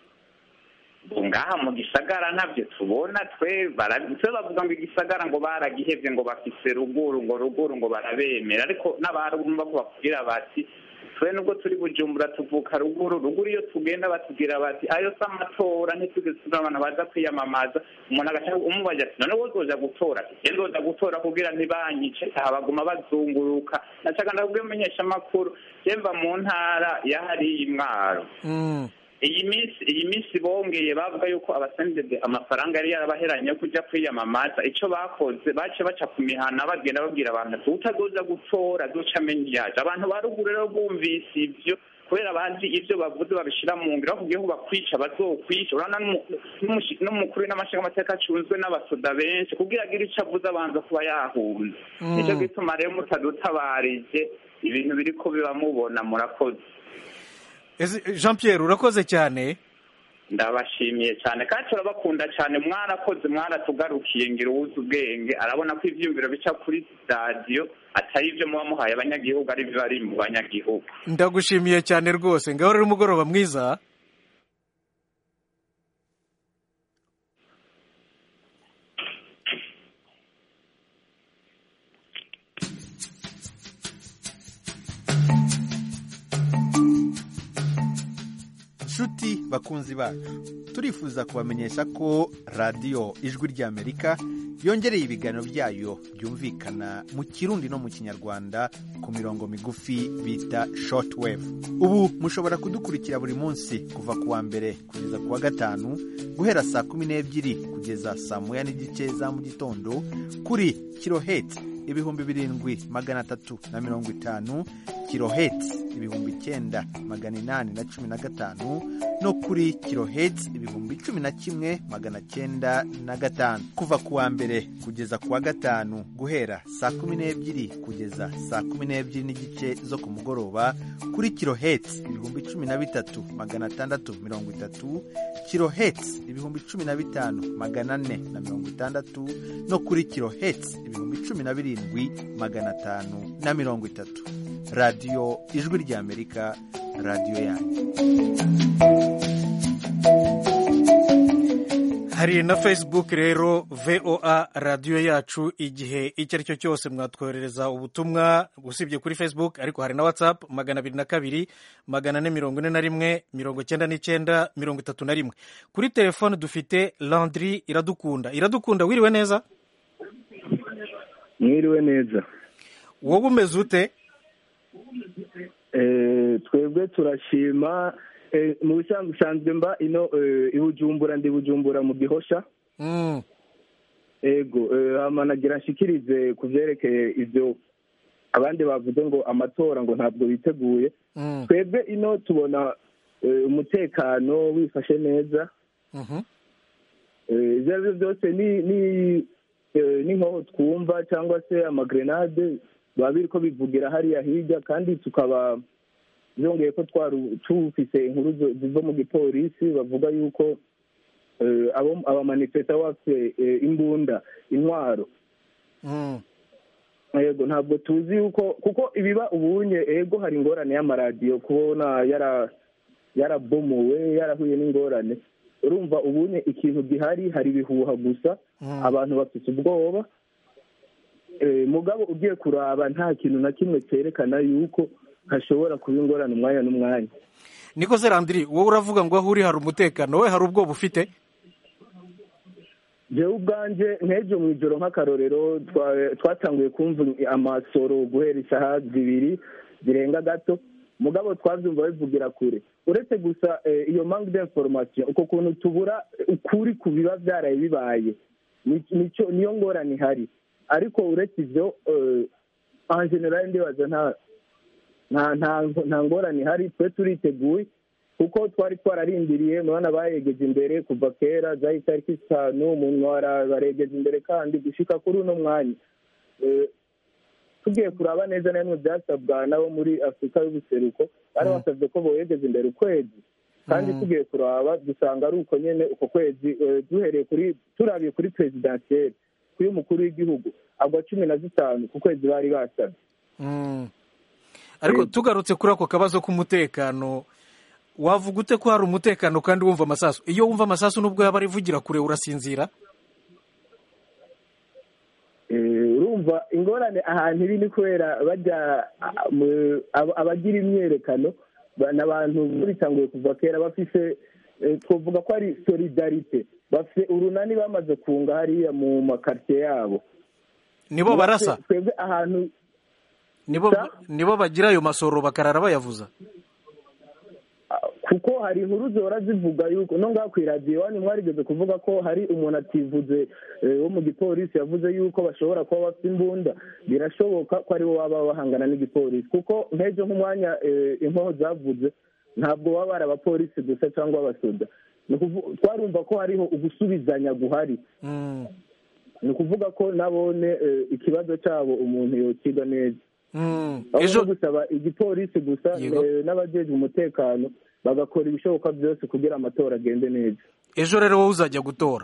ngaha mu gisagara ntabyo tubona twe bara- twe bavuga ngo igisagara ngo baragihevye ngo bafise ruguru ngo ruguru ngo barabemera ariko n'abarumva ko bakubwira bati twe nubwo turi bujumbura tuvuka ruguru ruguru iyo tugenda batubwira bati ayo si amatora ntitugeze turi abantu baza kwiyamamaza umuntu agaca umubaza ati none wowe uzoja gutora ati je nzoja gutora kugira ntibanyice aha baguma bazunguruka nacaga ndakubwira umumenyesha amakuru je mva mu ntara yahariye imwaro iyi minsi iyi minsi bongeye bavuga yuko abasendede amafaranga yari yarabaheranye yo kujya kwiyamamaza icyo bakoze bace baca ku mihana bagenda babwira abantu ati utazoza gutora azoca amenya iyaje abantu ba ruguru rero bumvise ibyo kubera bazi ibyo bavuze babishyira mu ngiro bakubwiye ko bakwica bazokwica urabona n'umu- n'umushi- n'umukuru n'amashinga amateka acunzwe n'abasoda benshi kugira agire icyo avuze abanza kuba yahunze Mm. nicyo gituma rero mutadutabarije ibintu biriko biba mubona murakoze Ese, jean pierre urakoze cyane ndabashimiye cyane kandi turabakunda cyane mwarakoze mwaratugarukiye ngira uwuzi ubwenge arabona ko ivyiyumviro bica kuri radiyo atari ibyo muba muhaye abanyagihugu ari byo bari mu banyagihugu ndagushimiye cyane rwose ngaho rero umugoroba mwiza nshuti bakunzi bacu turifuza kubamenyesha ko radiyo ijwi ry'amerika yongereye ibiganiro byayo byumvikana mu kirundi no mu kinyarwanda ku mirongo migufi bita shortwave ubu mushobora kudukurikira buri munsi kuva ku wa mbere kugeza ku wa gatanu guhera saa kumi n'ebyiri kugeza saa moya n'igice za mu gitondo kuri kiloheti ibihumbi birindwi magana atatu na mirongo itanu kiloheti ibihumbi icyenda magana inani na cumi na gatanu no kuri kiloheti ibihumbi cumi na kimwe magana cyenda na gatanu kuva ku wa mbere kugeza ku wa gatanu guhera saa kumi n'ebyiri kugeza saa kumi n'ebyiri n'igice zo ku mugoroba kuri kiloheti ibihumbi cumi na bitatu magana atandatu mirongo itatu kiloheti ibihumbi cumi na bitanu magana ane na mirongo itandatu no kuri kiloheti ibihumbi cumi na birindwi magana atanu na mirongo itatu radiyo ijwi ry'amerika radiyo yanyu hari na facebook rero voa radiyo yacu igihe icyo ari cyo cyose mwatwoherereza ubutumwa usibye kuri facebook ariko hari na whatsapp magana abiri na kabiri magana ane mirongo ine na rimwe mirongo cyenda n'icyenda mirongo itatu na rimwe kuri telefone dufite landry iradukunda iradukunda wiriwe neza mwiriwe neza wowe umeze ute Eh, twebwe turashima eh, mu bisanzwe usanzwe mba ino eh, i bujumbura ndi bujumbura mu gihosha Mm. ego eh, hama nagira nshikirize ku vyerekeye ivyo abandi bavuze ngo amatora ngo ntabwo biteguye Mm. twebwe ino tubona eh, umutekano wifashe neza Mhm. Eh, ivyo ari byo byose ni ni eh, ni nkaho twumva cyangwa se amagrenade biba biriko bivugira hariya hirya kandi tukaba byongeye ko twari tufise inkuru zo- ziva mu gipolisi bavuga yuko eh, abo abamanifesta bafite eh, imbunda intwaro yego ntabwo tuzi yuko kuko ibiba ubunye ego hari ingorane y'amaradiyo kubona yara yarabomowe yarahuye n'ingorane urumva ubunye ikintu gihari hari ibihuha gusa abantu bafite ubwoba Eh, mugabo ugiye kuraba nta kintu na kimwe cyerekana yuko hashobora kuba ingorane umwanya n'umwanya niko se randiri wowe uravuga ngo aho uri hari umutekano we hari ubwoba ufite jewe ubwanje nk'ejo mu ijoro nk'akarorero twa- twatanguye kumva amasoro guhera isaha zibiri zirenga gato mugabo twabyumva bivugira kure uretse gusa eh, iyo manque d'information uko kuntu tubura ukuri ku biba byaraye bibaye Ni- nico niyo ngorane ihari ariko uretse ivyo eh, en general ndibaza nta nta nta nta ngorane ihari twe turiteguye kuko twari twararindiriye murabona bayegeje imbere kuva kera zari itariki zitanu umuntu baregeje imbere kandi gushika kuri uno mwanya Eh, tugiye kuraba neza na bimwe byasabwa nabo muri afurika y'ubuseruko bari basabye ko boyegeza imbere ukwezi kandi tugiye kuraba dusanga ari uko nyene uko kwezi eh, duhereye kuri turabiye kuri perezidansiyeri kuri umukuru w'igihugu agwa cumi na zitanu ku kwezi bari basabye Mm. ariko tugarutse kuri ako kabazo k'umutekano wavuga ute ko hari umutekano kandi wumva amasasu iyo wumva amasasu nubwo yaba arivugira kure urasinzira Eh, urumva ingorane ahantu iri ni kubera bajya ah, mu- aba- abagira imyerekano ba- ni abantu bitanguye kuva kera bafise eh, twavuga ko ari solidarite bafite urunani bamaze kunga hariya mu makaritsiye yabo nibo barasa twebwe ahantu nibo nibo bagira ayo masoro bakarara bayavuza kuko hari inkuru zihora zivuga yuko no ngaho ku iradiyo iwanyu mwarigeze kuvuga ko hari umuntu ativuze eh, wo mu gipolisi yavuze yuko bashobora kuba bafite imbunda birashoboka ko aribo baba bahangana n'igipolisi kuko nk'ejo nk'umwanya eh, inkoho zavuze ntabwo baba bari abapolisi gusa cyangwa abasoda Ni ukuvu- twarumva ko hariho ugusubizanya guhari ni ukuvuga ko nabone eh, ikibazo cyabo umuntu yokiga neza aho no gusaba igipolisi gusa Yego. eh, n'abajejwe umutekano bagakora ibishoboka byose kugira amatora agende neza ejo rero wowe uzajya gutora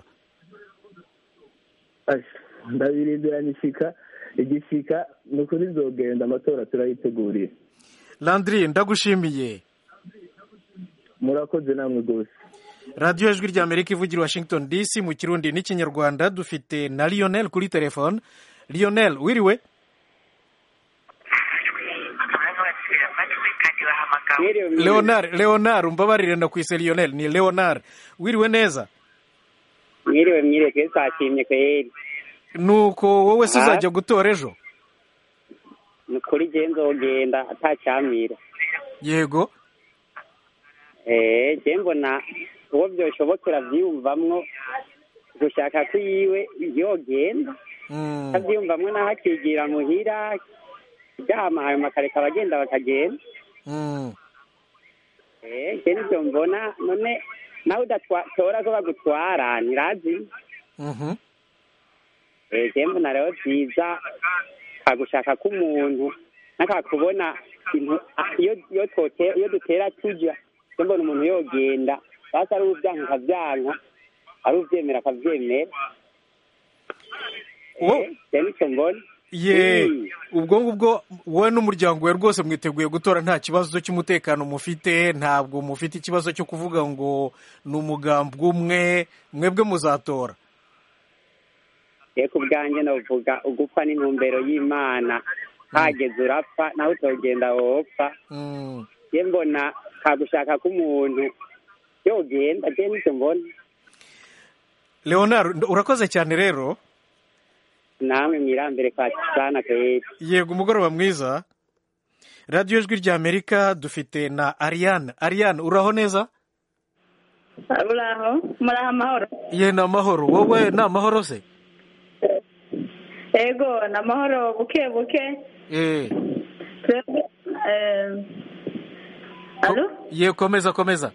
Asha, ndabirindiranye ishika igishika ni ukuri nzogenda amatora turayiteguriye landiri ndagushimiye murakoze namwe rwose radiyo ijwi ry'amerika ivugira i washington dc mu kirundi n'ikinyarwanda dufite na lionel kuri telefone lionel wiriwe leonard leonard umbabarire ndakwise lionel ni leonard wiriwe neza mwiriwe mwiriwe twese twashimye kweri nuko wowe se Ah. uzajya gutora ejo ni ukuri je nzogenda atacyamira yego eh je mbona uwo byoshobokera vyiyumvamwo gushaka ko yiwe yogenda Mm. avyiyumvamwo naho akigira muhira ryama ayo makareka abagenda bakagenda Mm. eh je nivyo mbona none nawe udatora ko bagutwara ntirazi Mhm. eh je mbona rero vyiza kagushaka k'umuntu nakakubona intu- ah, iyo iyo tote iyo dutera tuja je mbona umuntu yogenda basi ari uvyanka akavyanka ari uvyemera akavyemera Oh. je nico mbona ye Mm. ubwo ngubwo wowe n'umuryango we rwose mwiteguye gutora nta kibazo cy'umutekano mufite ntabwo mufite ikibazo cyo kuvuga ngo ni umugambi umwe mwebwe muzatora ye ku bwanjye novuga ugupfa n'intumbero y'imana hageze urapfa nawe utogenda wopfa Mm. je mbona kagushaka k'umuntu yogenda je nico mbona leonard urakoze cyane rero namwe mwirambere kwa sana kweri yego umugoroba mwiza radiyo ijwi ry'amerika dufite na ariane ariane uraho neza uraho muraho amahoro ye ni amahoro wowe ni amahoro se ego ni amahoro buke buke Eh, twebwe eh, alo ye komeza komeza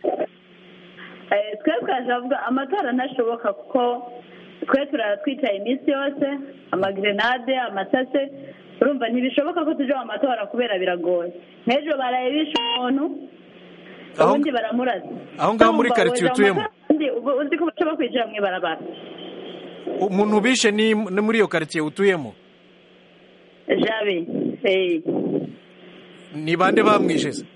Eh, twebwe turavuga amatora ntashoboka kuko twe turara twicaye iminsi yose amagrenade amasase urumva ntibishoboka ko tuja mu matora kubera biragoye nk'ejo baraye bishe umuntu Aho- ubundi baramurasa aho ngaho muri Urumva, quartier woja mu utuyemo? matora, ubundi ubu- uzi ko baca bakwinjira mu ibarabara umuntu bishe ni ni muri iyo karitsiye utuyemo jabe eh. ni bande bamwishe se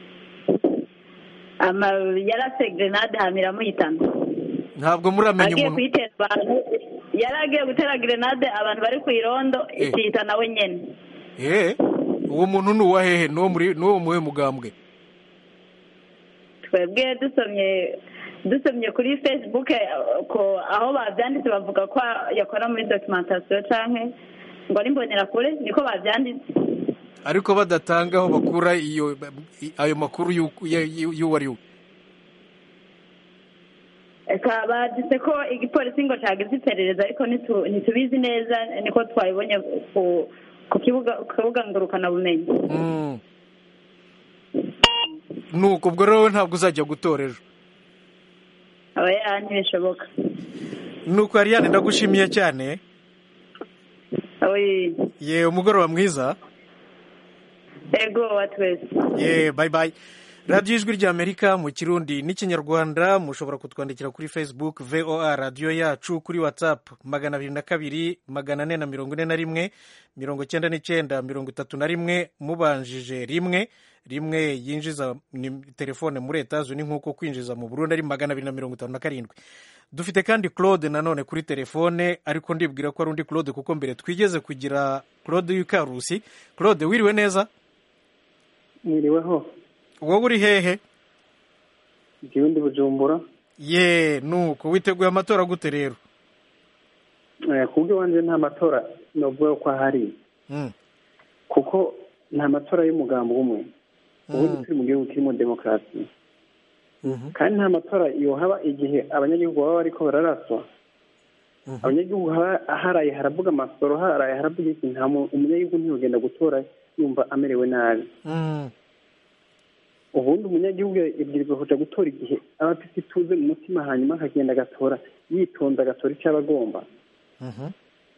ama yarase grenade hamira muhitana ntabwo muramenya agiye umuntu kuyitera abantu yari agiye gutera grenade abantu bari ku irondo Eh. ikihita nawe nyene eh uwo muntu ni uwa hehe ni uwo muri ni uwo muhe mugambwe twebwe dusomye dusomye kuri facebook eh, ko aho bavyanditse bavuga ko yakora muri documentation canke ngo ari imbonerakure niko bavyanditse ariko badatanga aho bakura iyo ayo makuru y'uko- ya- y'uwo ari we eka baditse ko igipolisi ngo cagize iperereza ariko nitu- ntitubizi neza niko twabibonye ku ku kibuga ku kibuga ngurukanabumenyi Mm. nuko ubwo rero ntabwo uzajya gutora ejo aba ya ntibishoboka nuko Ariane ndagushimiye cyane oyi ye umugoroba mwiza ego wa twese ye bye bye radiyo ijwi ry'amerika mu kirundi n'ikinyarwanda mushobora kutwandikira kuri facebook voa radiyo yacu kuri whatsapp magana abiri na kabiri magana ane na mirongo ine na rimwe mirongo icyenda n'icyenda mirongo itatu na rimwe mubanjije rimwe rimwe yinjiza ni telefone muri etazuni nk'uko kwinjiza mu burundi ari magana abiri na mirongo itanu na karindwi dufite kandi claude nanone kuri telefone ariko ndibwira ko ari undi claude kuko mbere twigeze kugira claude y'ikarusi claude wiriwe neza mwiriweho wowe uri hehe njyewe ndi bujumbura ye nuko witeguye amatora gute rero Eh, ku bwo iwanjye nta matora novuga ko ahari Mm. kuko nta matora y'umugambi umwe ubundi turi mu gihugu kirimo demokarasi kandi nta matora yohaba igihe abanyagihugu baba bariko bararaswa abanyagihugu haba- haraye haravuga amasoro haraye haravuga iki nta mu- umunyagihugu ntiyogenda gutora yumva amerewe nabi Mm. ubundi umunyagihugu yabwirizwa kuja gutora igihe aba afite ituze mu mutima hanyuma akagenda agatora yitonda agatora icyo aba agomba Mhm.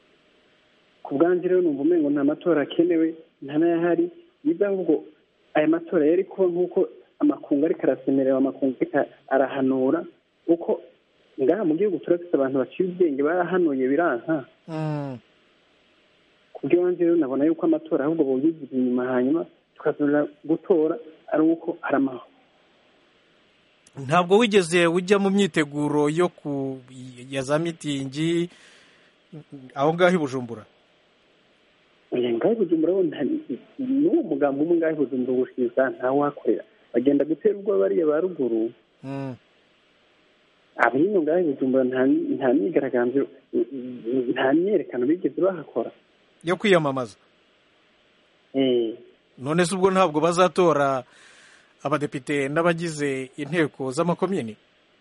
ku bwanjye rero numva umengo nta matora akenewe nta n'ayahari niba ahubwo aya matora yari kuba nk'uko amakungu ariko arasemerera amakungu ariko arahanura kuko ngaha mu gihugu turafite abantu baciye ubwenge barahanuye biranka Mm. ku bw'iwanjye rero nabona yuko amatora ahubwo boyigira inyuma hanyuma tukazonera gutora ari uko hari amahoro ntabwo wigeze ujya mu myiteguro yo ku ya za mitingi aho ngaho i bujumbura oya ngaho i bujumbura bo nta- n'uwo mugambi umwe ngaho i bujumbura ubushiza ntawakorera bagenda gutera ubwoba bariya ba ruguru Mm. abino ngaho i bujumbura nta nta myigaragambyo nta myerekano bigeze bahakora yo kwiyamamaza Eh, none se ubwo ntabwo bazatora abadepite n'abagize inteko z'amakomini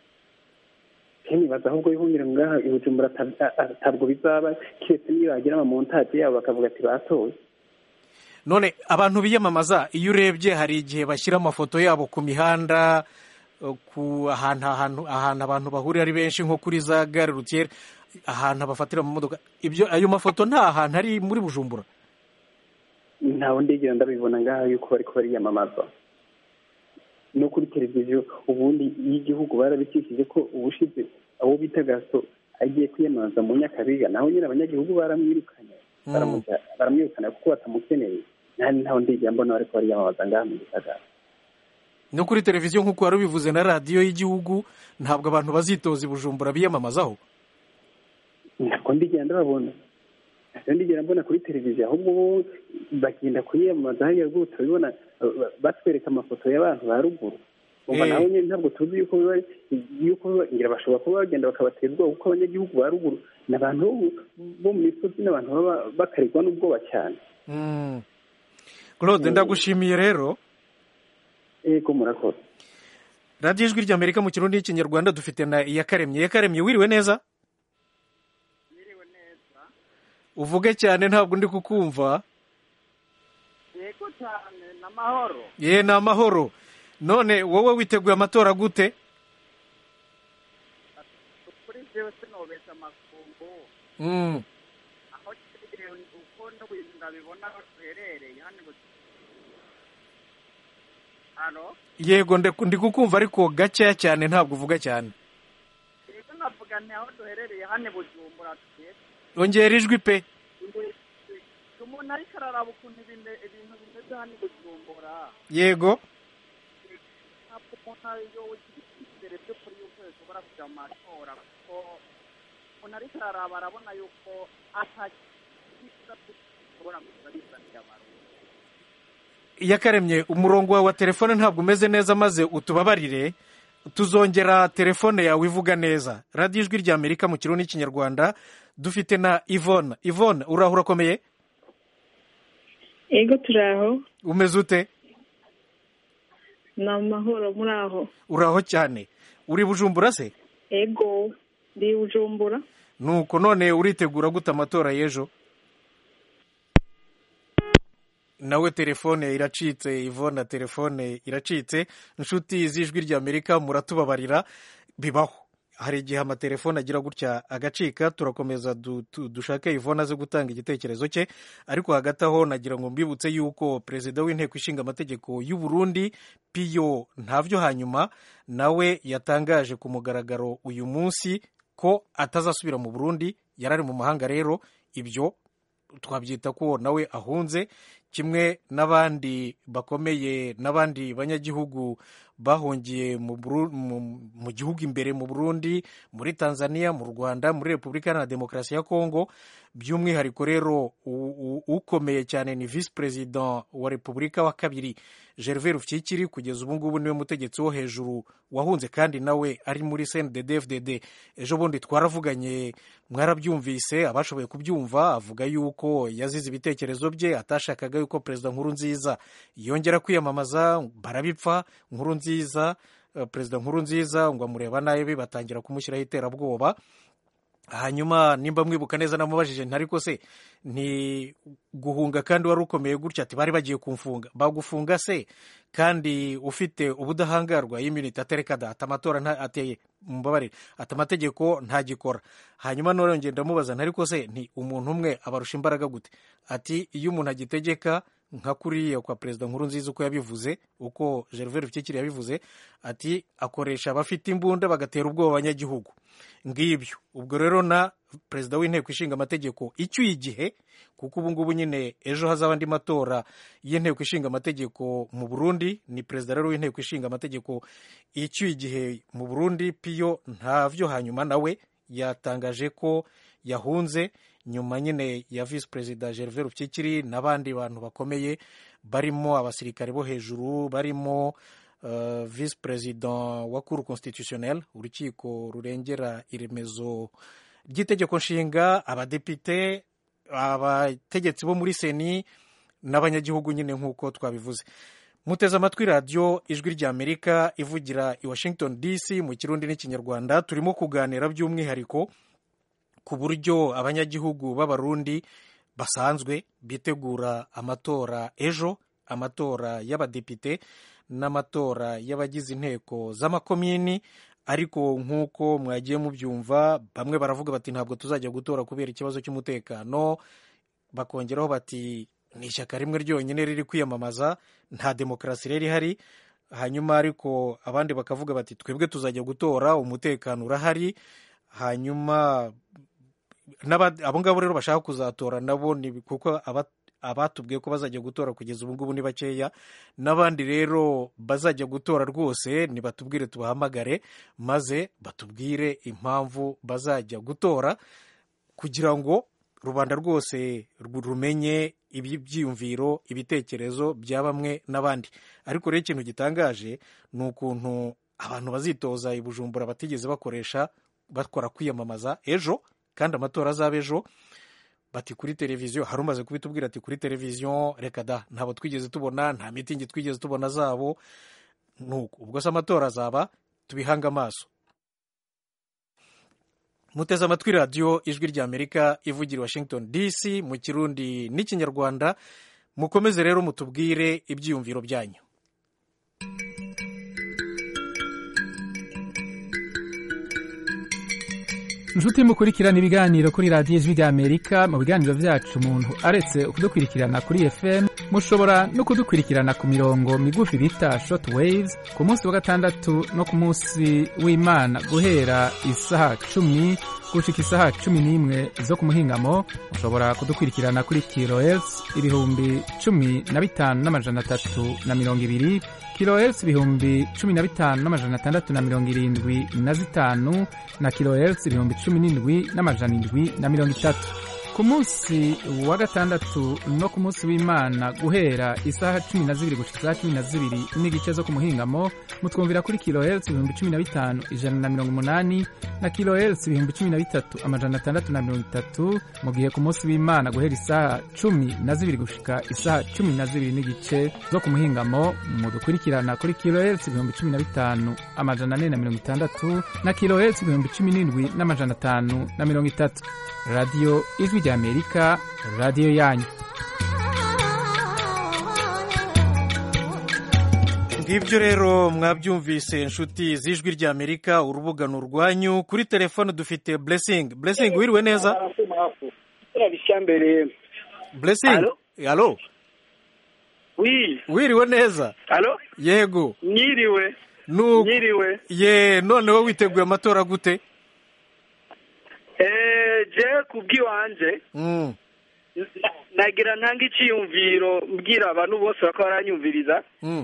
nibaza ahubwo ihumira ngaha i bujumbura ata- a- ntabwo bizaba keretse niyo bagira amamontaje yabo bakavuga ati batoye none abantu biyamamaza iyo urebye hari igihe bashyira amafoto yabo ku mihanda eh, ku ahantu ahantu ahantu abantu bahurira ari benshi nko kuri za gare rutiyeri ahantu bafatira mu modoka ibyo ayo mafoto nta hantu ari muri bujumbura ntawe ndigera ndabibona ngaha yuko bariko bariyamamaza no kuri televiziyo ubundi y'igihugu barabikishije ko ubushize abo bita gaso agiye kwiyamamaza mu nyakabiga naho nyine abanyagihugu baramwirukanye baramuja- baramwirukana kuko batamukeneye nta ntawe ndigera mbona bariko bariyamamaza ngaha mu gisagara no kuri televiziyo nk'uko wari ubivuze na radiyo y'igihugu ntabwo abantu bazitoza i bujumbura biyamamazaho ntabwo ndigera ndababona ntabwo ndigera mbona kuri televiziyo ahubwo bo bagenda kwiyamamaza hariya rwose urabibona ba- batwereka amafoto y'abantu ba ruguru umva Eh. nawe nyine ntabwo tuzi yuko biba yuko biba ngira bashobora kuba bagenda bakabatera ubwoba kuko abanyagihugu ba ruguru ni abantu bo mu- bo mu misozi n'abantu baba bakarirwa n'ubwoba cyane Mm. claude ndagushimiye rero yego murakoze radiyo ijwi ry'amerika mu kirundi n'ikinyarwanda dufite na iyakaremye iyakaremye wiriwe neza uvuge cyane ntabwo ndi kukumva yego cyane n'amahoro ye ni amahoro none wowe witeguye amatora gute kuri jewe sinobesha amakungu Mm. aho uko n'ibintu ndabibona aho duherereye hano i hano yego nde- ndi kukumva ariko gakeya cyane ntabwo uvuga cyane rero navuga nti aho duherereye hano i bujumbura tugeze ongera ijwi pe umuntu ariko araraba ukuntu ibintu ibintu bimeze hano i bujumbura yego ntabwo umuntu yogira icyizere byo kuri yuko bishobora kujya mu matora kuko umuntu ariko araraba arabona yuko atakiza bishobora kuza bizanira abantu yakaremye umurongo wawe wa telefone ntabwo umeze neza maze utubabarire tuzongera telefone yawe ivuga neza radiyo ijwi rya amerika mu kirundi n'ikinyarwanda dufite na ivone ivone uraho urakomeye ego turaho umeze ute ni amahoro muri aho uraho cyane uri bujumbura se ego ndi bujumbura nuko none uritegura gute amatora y'ejo nawe telefone iracitse ivona telefone iracitse inshuti z'ijwi ry'amerika muratubabarira bibaho hari igihe amatelefone agira gutya agacika turakomeza du- tu- dushake ivona aze gutanga igitekerezo cye ariko hagati aho nagira ngo mbibutse yuko perezida w'inteko ishinga amategeko y'u Burundi piyo ntavyo hanyuma nawe yatangaje ku mugaragaro uyu munsi ko atazasubira mu burundi yari ari mu mahanga rero ibyo twabyita ko nawe ahunze kimwe n'abandi bakomeye n'abandi banyagihugu bahungiye mu Buru- mu- mu gihugu imbere mu burundi muri tanzania mu rwanda muri repubulika iharanira demokarasi ya kongo by'umwihariko rero u- u- ukomeye cyane ni visi perezida wa repubulika wa kabiri gervais rufyikiri kugeza ubu ngubu niwe mutegetsi wo hejuru wahunze kandi nawe ari muri cndd fdd ejo bundi twaravuganye mwarabyumvise abashoboye kubyumva avuga yuko yazize ibitekerezo bye atashakaga yuko perezida nkuru nziza yongera kwiyamamaza barabipfa nkuru nziza eh, perezida nkuru nziza ngo amureba nabi batangira kumushyiraho iterabwoba hanyuma nimba mwibuka neza namubajije nti ariko se ni guhunga kandi wari ukomeye gutya ati bari bagiye kumfunga bagufunga se kandi ufite ubudahangarwa y'imyuniti atereka da ati amatora nta- ateye mumbabarire ati amategeko ntagikora hanyuma none ngenda mubaza nti ariko se nti umuntu umwe abarusha imbaraga gute ati iyo umuntu agitegeka nka kuriya kwa perezida nkuru nziza uko yabivuze uko gervais rufyikiri yabivuze ati akoresha abafite imbunda bagatera ubwoba abanyagihugu ngibyo ubwo rero na perezida w'inteko ishinga amategeko icyuye igihe kuko ubu ngubu nyine ejo hazaba andi matora y'inteko ishinga amategeko mu burundi ni perezida rero w'inteko ishinga amategeko icyuye igihe mu burundi piyo ntavyo hanyuma nawe yatangaje ko yahunze nyuma nyine ya visi perezida gervais rupyikiri n'abandi bantu bakomeye barimo abasirikare bo hejuru barimo uh, visi perezida wa cour constitutionnel urukiko rurengera iremezo ry'itegeko nshinga abadepite abategetsi bo muri seni n'abanyagihugu nyine nk'uko twabivuze muteze amatwi radiyo ijwi ry'amerika ivugira i washington dc mu kirundi n'ikinyarwanda turimo kuganira by'umwihariko ku buryo abanyagihugu b'abarundi basanzwe bitegura amatora ejo amatora y'abadepite n'amatora y'abagize inteko z'amakomini ariko nk'uko mwagiye mubyumva bamwe baravuga bati ntabwo tuzajya gutora kubera ikibazo cy'umutekano bakongeraho bati ni ishyaka rimwe ryonyine riri kwiyamamaza nta demokarasi rero ihari hanyuma ariko abandi bakavuga bati twebwe tuzajya gutora umutekano urahari hanyuma n'aba- abo ngabo rero bashaka kuzatora nabo ni kuko aba- abatubwiye ko bazajya gutora kugeza ubu ngubu ni bakeya n'abandi rero bazajya gutora rwose nibatubwire tubahamagare maze batubwire impamvu bazajya gutora kugira ngo rubanda rwose ru- rumenye ibyiyumviro ibitekerezo bya bamwe n'abandi ariko rero ikintu gitangaje ni ukuntu abantu bazitoza i bujumbura batigeze bakoresha bakora kwiyamamaza ejo kandi amatora azaba ejo bati kuri televiziyo hari umaze kubitubwira ati kuri televiziyo reka da ntabwo twigeze tubona nta mitingi twigeze tubona zabo nuko ubwo se amatora azaba tubihange amaso muteze amatwi radiyo ijwi ry'amerika ivugira i washington dc mu kirundi n'ikinyarwanda mukomeze rero mutubwire ibyiyumviro byanyu inshuti mukurikirana ibiganiro kuri radiyo ijwi ry'amerika mu biganiro byacu umuntu aretse kudukurikirana kuri fm mushobora no kudukurikirana ku mirongo migufi bita short waves ku munsi wa gatandatu no ku munsi w'imana guhera isaha cumi gushika isaha cumi n'imwe zo ku muhingamo mushobora kudukurikirana kuri kilohertz ibihumbi cumi na bitanu n'amajana atatu na mirongo ibiri kilohertz ibihumbi cumi na bitanu n'amajana atandatu na mirongo irindwi na zitanu na kilohertz ibihumbi cumi n'indwi n'amajana indwi na mirongo itatu ku munsi wa gatandatu no ku munsi w'imana guhera isaha cumi na zibiri gushika isaha cumi na zibiri n'igice zo ku muhingamo mutwumvira kuri kilohertz ibihumbi cumi na bitanu ijana na mirongo umunani na kilohertz ibihumbi cumi na bitatu amajana atandatu na mirongo itatu mu gihe ku munsi w'imana guhera isaha cumi na zibiri gushika isaha cumi na zibiri n'igice zo ku muhingamo mudukurikirana kuri kilohertz ibihumbi cumi na bitanu amajana ane na mirongo itandatu na kilohertz ibihumbi cumi n'indwi n'amajana atanu na mirongo itatu radiyo ijwi ry'amerika radiyo yanyu ngibyo rero mwabyumvise inshuti z'ijwi ry'amerika urubuga ni urwanyu kuri telefone dufite blessing blessing wiriwe neza blessing alo wiriwe neza alo yego nyiriwe Nuko- nyiriwe ye noneho witeguye amatora gute Eh, je kubw'iwanje Mm, na- nagira ntanga iciyumviro mbwira abantu bose bako baranyumviriza mm,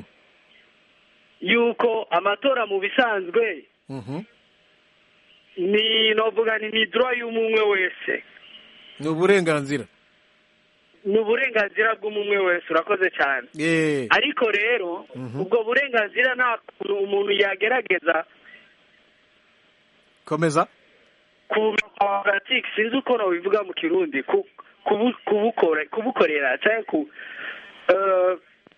yuko amatora mu bisanzwe mhm. ni novuga ni ni droit y'umumwe wese ni uburenganzira ni uburenganzira bw'umumwe wese urakoze cyane Eh, ariko rero Mhm. ubwo burenganzira nta kuntu umuntu yagerageza komeza kuburatike sinzi uko nabivuga mu kirundi ku- kubu- kubukore- kubukorera cyangwa ku eh,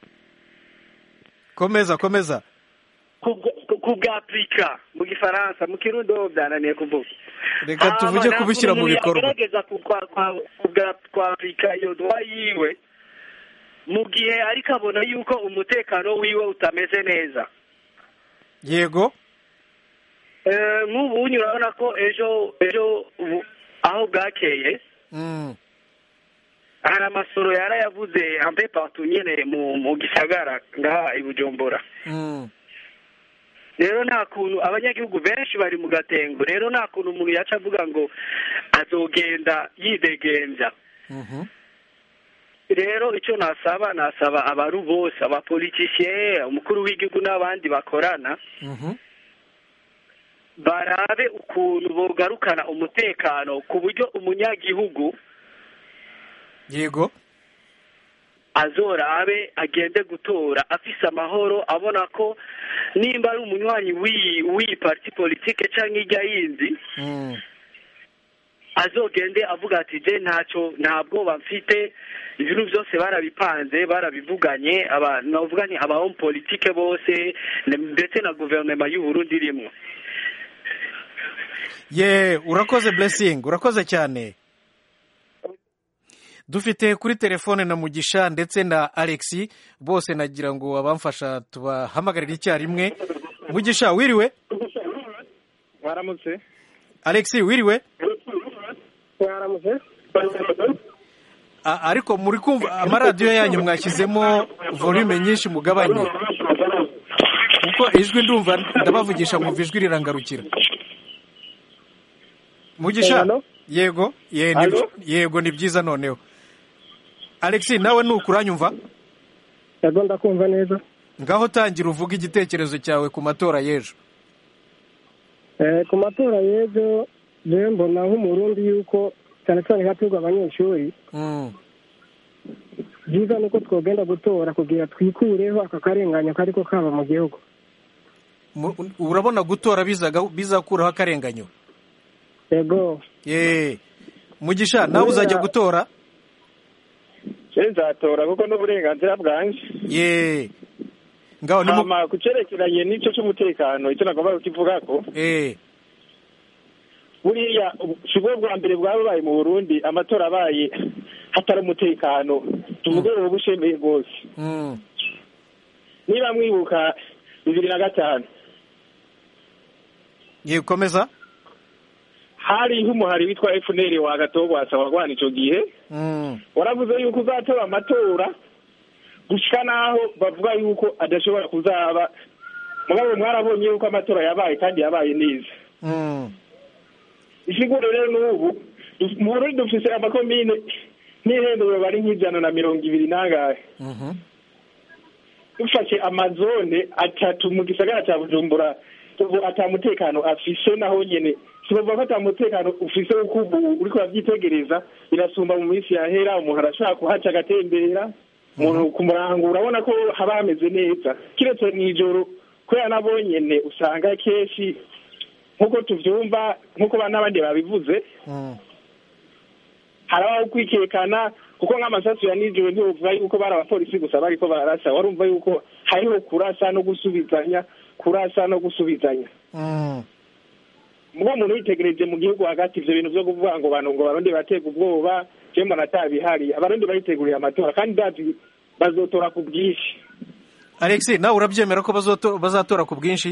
komeza komeza kubwapurika mu gifaransa mu kirundi ho byananiye kuvuga reka tuvuge Hama, kubishyira mu umuntu bikorwa yagerageza ku- kwa- kwa- kubwa- kwapurika iyo dwa yiwe mu gihe ariko abona yuko umutekano wiwe utameze neza yego Eh, nk'ubu urabona ko ejo ejo ubu- aho bwakeye Mm, hari amasoro yarayavuze ampe patu nyene mu mu gisagara ngaha i bujumbura mm. rero nta kuntu abanyagihugu benshi bari mu gatengo rero nta kuntu umuntu yaca avuga ngo azogenda yidegenza Mhm. rero icyo nasaba nasaba abaru bose abapolitisiye umukuru w'igihugu n'abandi bakorana Mhm. barabe ukuntu bogarukana umutekano ku buryo umunyagihugu yego azorabe agende gutora afise amahoro abona ko nimba ari umunywanyi w'iyi w'iyi parti politike cyangwa ijya yindi Mm, azogende avuga ati je ntacyo nta bwoba mfite ibintu byose barabipanze barabivuganye aba navuga ni aba homme politique bose ne- ndetse na guverinoma y'u Burundi irimwo ye urakoze blessing urakoze cyane dufite kuri telefone na mugisha ndetse na alexi bose nagira ngo abamfasha tubahamagarire icyarimwe mugisha wiriwe waramutse alexi wiriwe waramutse A- ariko muri kumva amaradiyo yanyu mwashyizemo volume nyinshi mugabanye kuko ijwi ndumva ndabavugisha mwumva ijwi rirangarukira mugisha Hello? yego ye, ni, Hello? yego ni byiza noneho alexi nawe nukuranyumva yego ndakumva neza ngaho tangira uvuga igitekerezo cyawe ku matora y'ejo Eh, ku matora y'ejo jewe mbona nk'umurundi yuko cyane cyane hatorwa abanyeshuri Mm, byiza ni uko twogenda gutora kugira twikureho aka karengane kariko kaba mu gihugu mu- urabona gutora bizaga- bizakuraho akarenganyo yego ye mugisha nawe uzajya gutora je nzatora kuko n'uburenganzira bwanje ye ngaho ni mu hama ku cerekeranye n'ico c'umutekano icyo nagomba kukivugako eh buriya ubu- si bwo bwa mbere bwabaye mu burundi amatora abaye hatari umutekano tuvuge ubu bushemeye rwose mm, niba mwibuka bibiri na gatanu ye komeza hariho umuhari witwa efuneri wa gatogwasa warwana ico gihe waravuze yuko uzatora amatora gushika n'aho bavuga yuko adashobora kuzaba mugabo mwarabonye yuko amatora yabaye kandi yabaye neza isiguro rero n'ubu mu burundi dufise amakomine n'ihinduro bari nk'ijana na mirongo ibiri n'angahe dufashe amazone atatu mu gisagara cya bujumbura ubu ata mutekano afise naho nyene sibavuga ko ata mutekano ufise uko ubu uriko uravyitegereza birasumba mu minsi yahera umuntu arashobora kuhaca agatembera umuntu ku murango urabona ko haba hameze neza kiretse mw'ijoro kubera nabo nyene usanga kenshi nk'uko tuvyumva nk'uko n'abandi babivuze harabaho kwikekana kuko nk'amasasu ya nijoro ntiwovuga yuko bari abapolisi gusa bariko bararasa warumva yuko hariho kurasa no gusubizanya kurasa no gusubizanya mubo umuntu yitegereje mu gihugu hagati ivyo bintu vyo kuvuga ngo bantu ngo barundi batega ubwoba je mbona atabihari abarundi bariteguriye amatora kandi ndazi bazotora ku bwinshi alex nawe urabyemera ko bazoto- bazatora ku bwinshi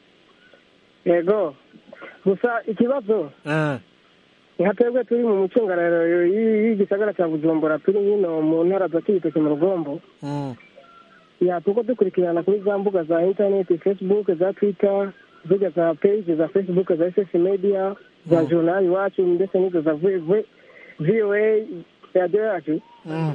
yego gusa ikibazo Eh, nka twebwe turi mu micungararo y- y'igisagara cya bujumbura turi hino mu ntara za kibitoki mu rugombo mm, ya tuko dukurikirana kuri za mbuga za interineti facebook za twitter zirya za page za facebook za ss media za Mm. journal iwacu ndetse n'izo za V- V- voa radiyo yacu mm,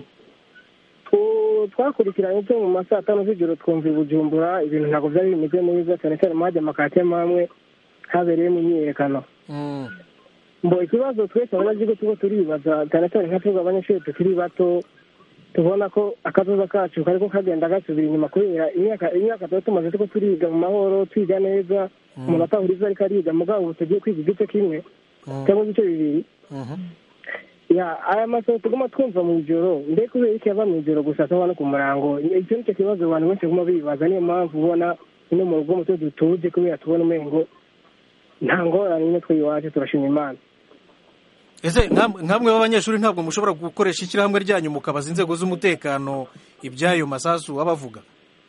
Tu- twakurikiranye byo mu ma saa tanu z'ijoro twumva i bujumbura ibintu ntabwo byari bimeze neza cyane cyane mu hajya amakate amwe habereyemo imyiyerekano mm. mbo ikibazo twese abanyagihugu tuba turibaza cyane cyane nka twebwe abanyeshuri tukiri bato tubona ko akazoza kacu kariko kagenda gasubira inyuma kubera imyaka imyaka tuba tumaze tuko turiga mu mahoro twiga neza Mm. umuntu atahura ivyo ariko ariga mugabo ubu tugiye kwiga igice kimwe Mm. cyangwa ibice bibiri Mhm. ya aya masomo tuguma twumva mu ijoro mbe kubera iki ava mu ijoro gusa ataba no ku murango icyo nicyo kibazo abantu benshi baguma bibaza niyo mpamvu ubona ino mu rugo muto dutuje kubera tubona umengo nta ngorane imwe twe iwacu turashima imana ese nkam- nkamwe b'abanyeshuri ntabwo mushobora gukoresha ishyirahamwe ryanyu mukabaza inzego z'umutekano iby'ayo masasu baba bavuga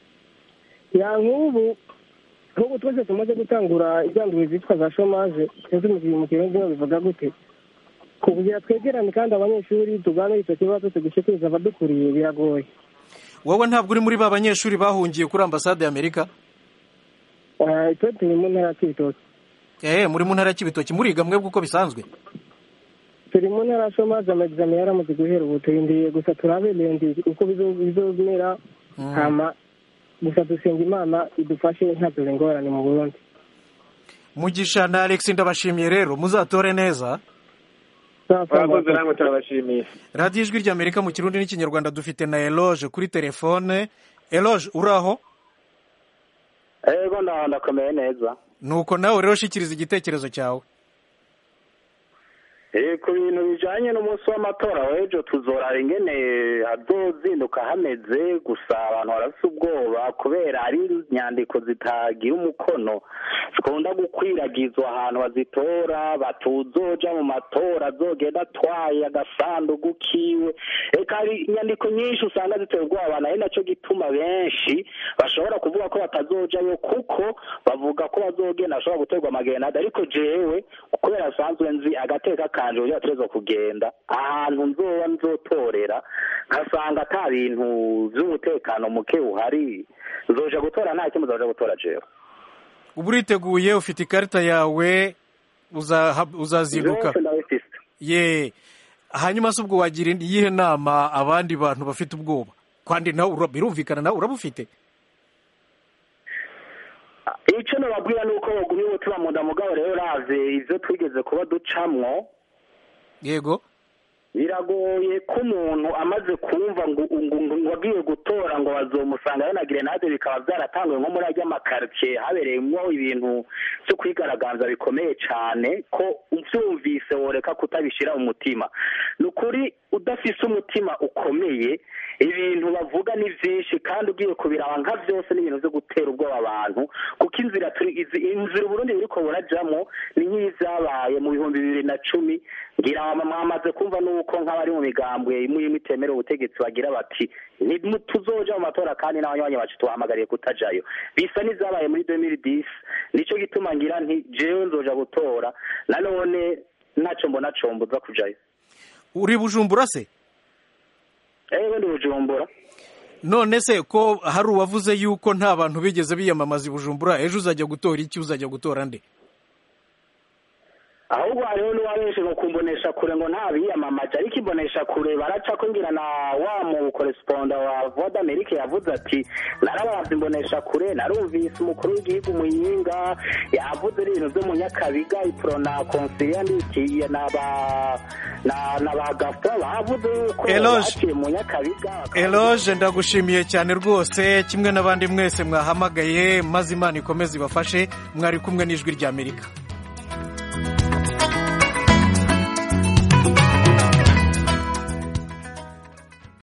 ya nk'ubu nk'ubu twese tumaze gutangura ibyanduro zitwa za shomaje sinzi mu gihe mu kirundi bivuga gute kugira twegerane kandi abanyeshuri tuganire icyo kibazo tugishikiriza abadukuriye biragoye wowe ntabwo uri muri ba banyeshuri bahungiye kuri ambasade y'amerika Eh, twe turi mu ntara ya kibitoki eh muri mu ntara ya kibitoki muriga mwebwe uko bisanzwe turi mu ntara ya shomaje amagizame yaramaze guhera ubu turindiriye gusa turabe lendi uko bizo- bizomera hama gusa dusenga imana idufashe ntadore ingorane mu burundi mugisha na alex ndabashimiye rero muzatore neza murakoze namwe turabashimiye radiyo ijwi ry'amerika mu kirundi n'ikinyarwanda dufite na eloge kuri telefone eloge uraho ego ndaho ndakomeye neza nuko nawe rero shikiriza igitekerezo cyawe Eh, ku bintu bijanye n'umunsi w'amatora w'ejo tuzoraba ingene hazozinduka hameze gusa abantu barafise ubwoba kubera hari inyandiko zitagira umukono zikunda gukwiragizwa ahantu bazitora batuzoja mu matora azogenda atwaye agasandugu kiwe eka hari inyandiko nyinshi usanga ziteye ubwoba abantu ari naco gituma benshi bashobora kuvuga ko batazojayo kuko bavuga ko bazogenda bashobora guterwa amagenade ariko jewe kubera asanzwe nzi agateka kanje uburyo bategerezwa kugenda ahantu nzoba nzotorera nkasanga ata bintu vy'umutekano muke uhari nzoja gutora nta kimwe nzoja gutora jewe uba uriteguye ufite ikarita yawe uzaha- uzazinduka Vyose ndabifise ye hanyuma se ubwo wagira iyihe nama abandi bantu bafite ubwoba kandi nawe ura- birumvikana nawe urabufite ico nobabwira ni uko bogumye umutima mu nda mugabo rero uravye ivyo twigeze kuba ducamwo yego biragoye ko umuntu amaze kumva ngo ngo ngo wagiye gutora ngo bazomusanga yana grenade bikaba byaratanguye nko muri ajya makaritsiye habereyemo ibintu byo kwigaragaza bikomeye cyane ko ubyumvise woreka kutabishyira mu mutima ni ukuri udafise umutima ukomeye ibintu bavuga ni byinshi kandi ugiye kubiraba nka byose ni ibintu byo gutera ubwoba abantu kuko inzira turi izi- inzira uburundi buriko burajamo ni nk'izyabaye mu bihumbi bibiri na cumi ngira mwamaze kumva nuko nk'abari mu migambwe imwe imwe itemera ubutegetsi bagira bati "Ni- tuzoja mu matora kandi n'abanywanyi bacu tubahamagariye kutajayo bisa n'ivyabaye muri 2010 nico gituma ngira nti jewe nzoja gutora nanone ntacyo mbona combuza kujayo uri bujumbura se ewe ndi bujumbura none se ko hari uwavuze yuko nta bantu bigeze biyamamaza i bujumbura ejo uzajya gutora iki uzajya gutora nde ahubwo hariho n'uwabenshi ngo kumbonesha kure ngo nta biyamamaje ariko imbonesha kure baraca ko ngira na wa mu koresponda wa voix d'amerique yavuze ati narabazi imbonesha kure narumvise umukuru w'igihugu muyinga yavuze ibintu byo mu nyakabiga iprona konsilia ndikiye na ba na na ba gaston bavuze yuko Eloge. baciye mu nyakabiga eloge ndagushimiye cyane rwose kimwe n'abandi mwese mwahamagaye maze imana ikomeze ibafashe mwari kumwe n'ijwi ry'amerika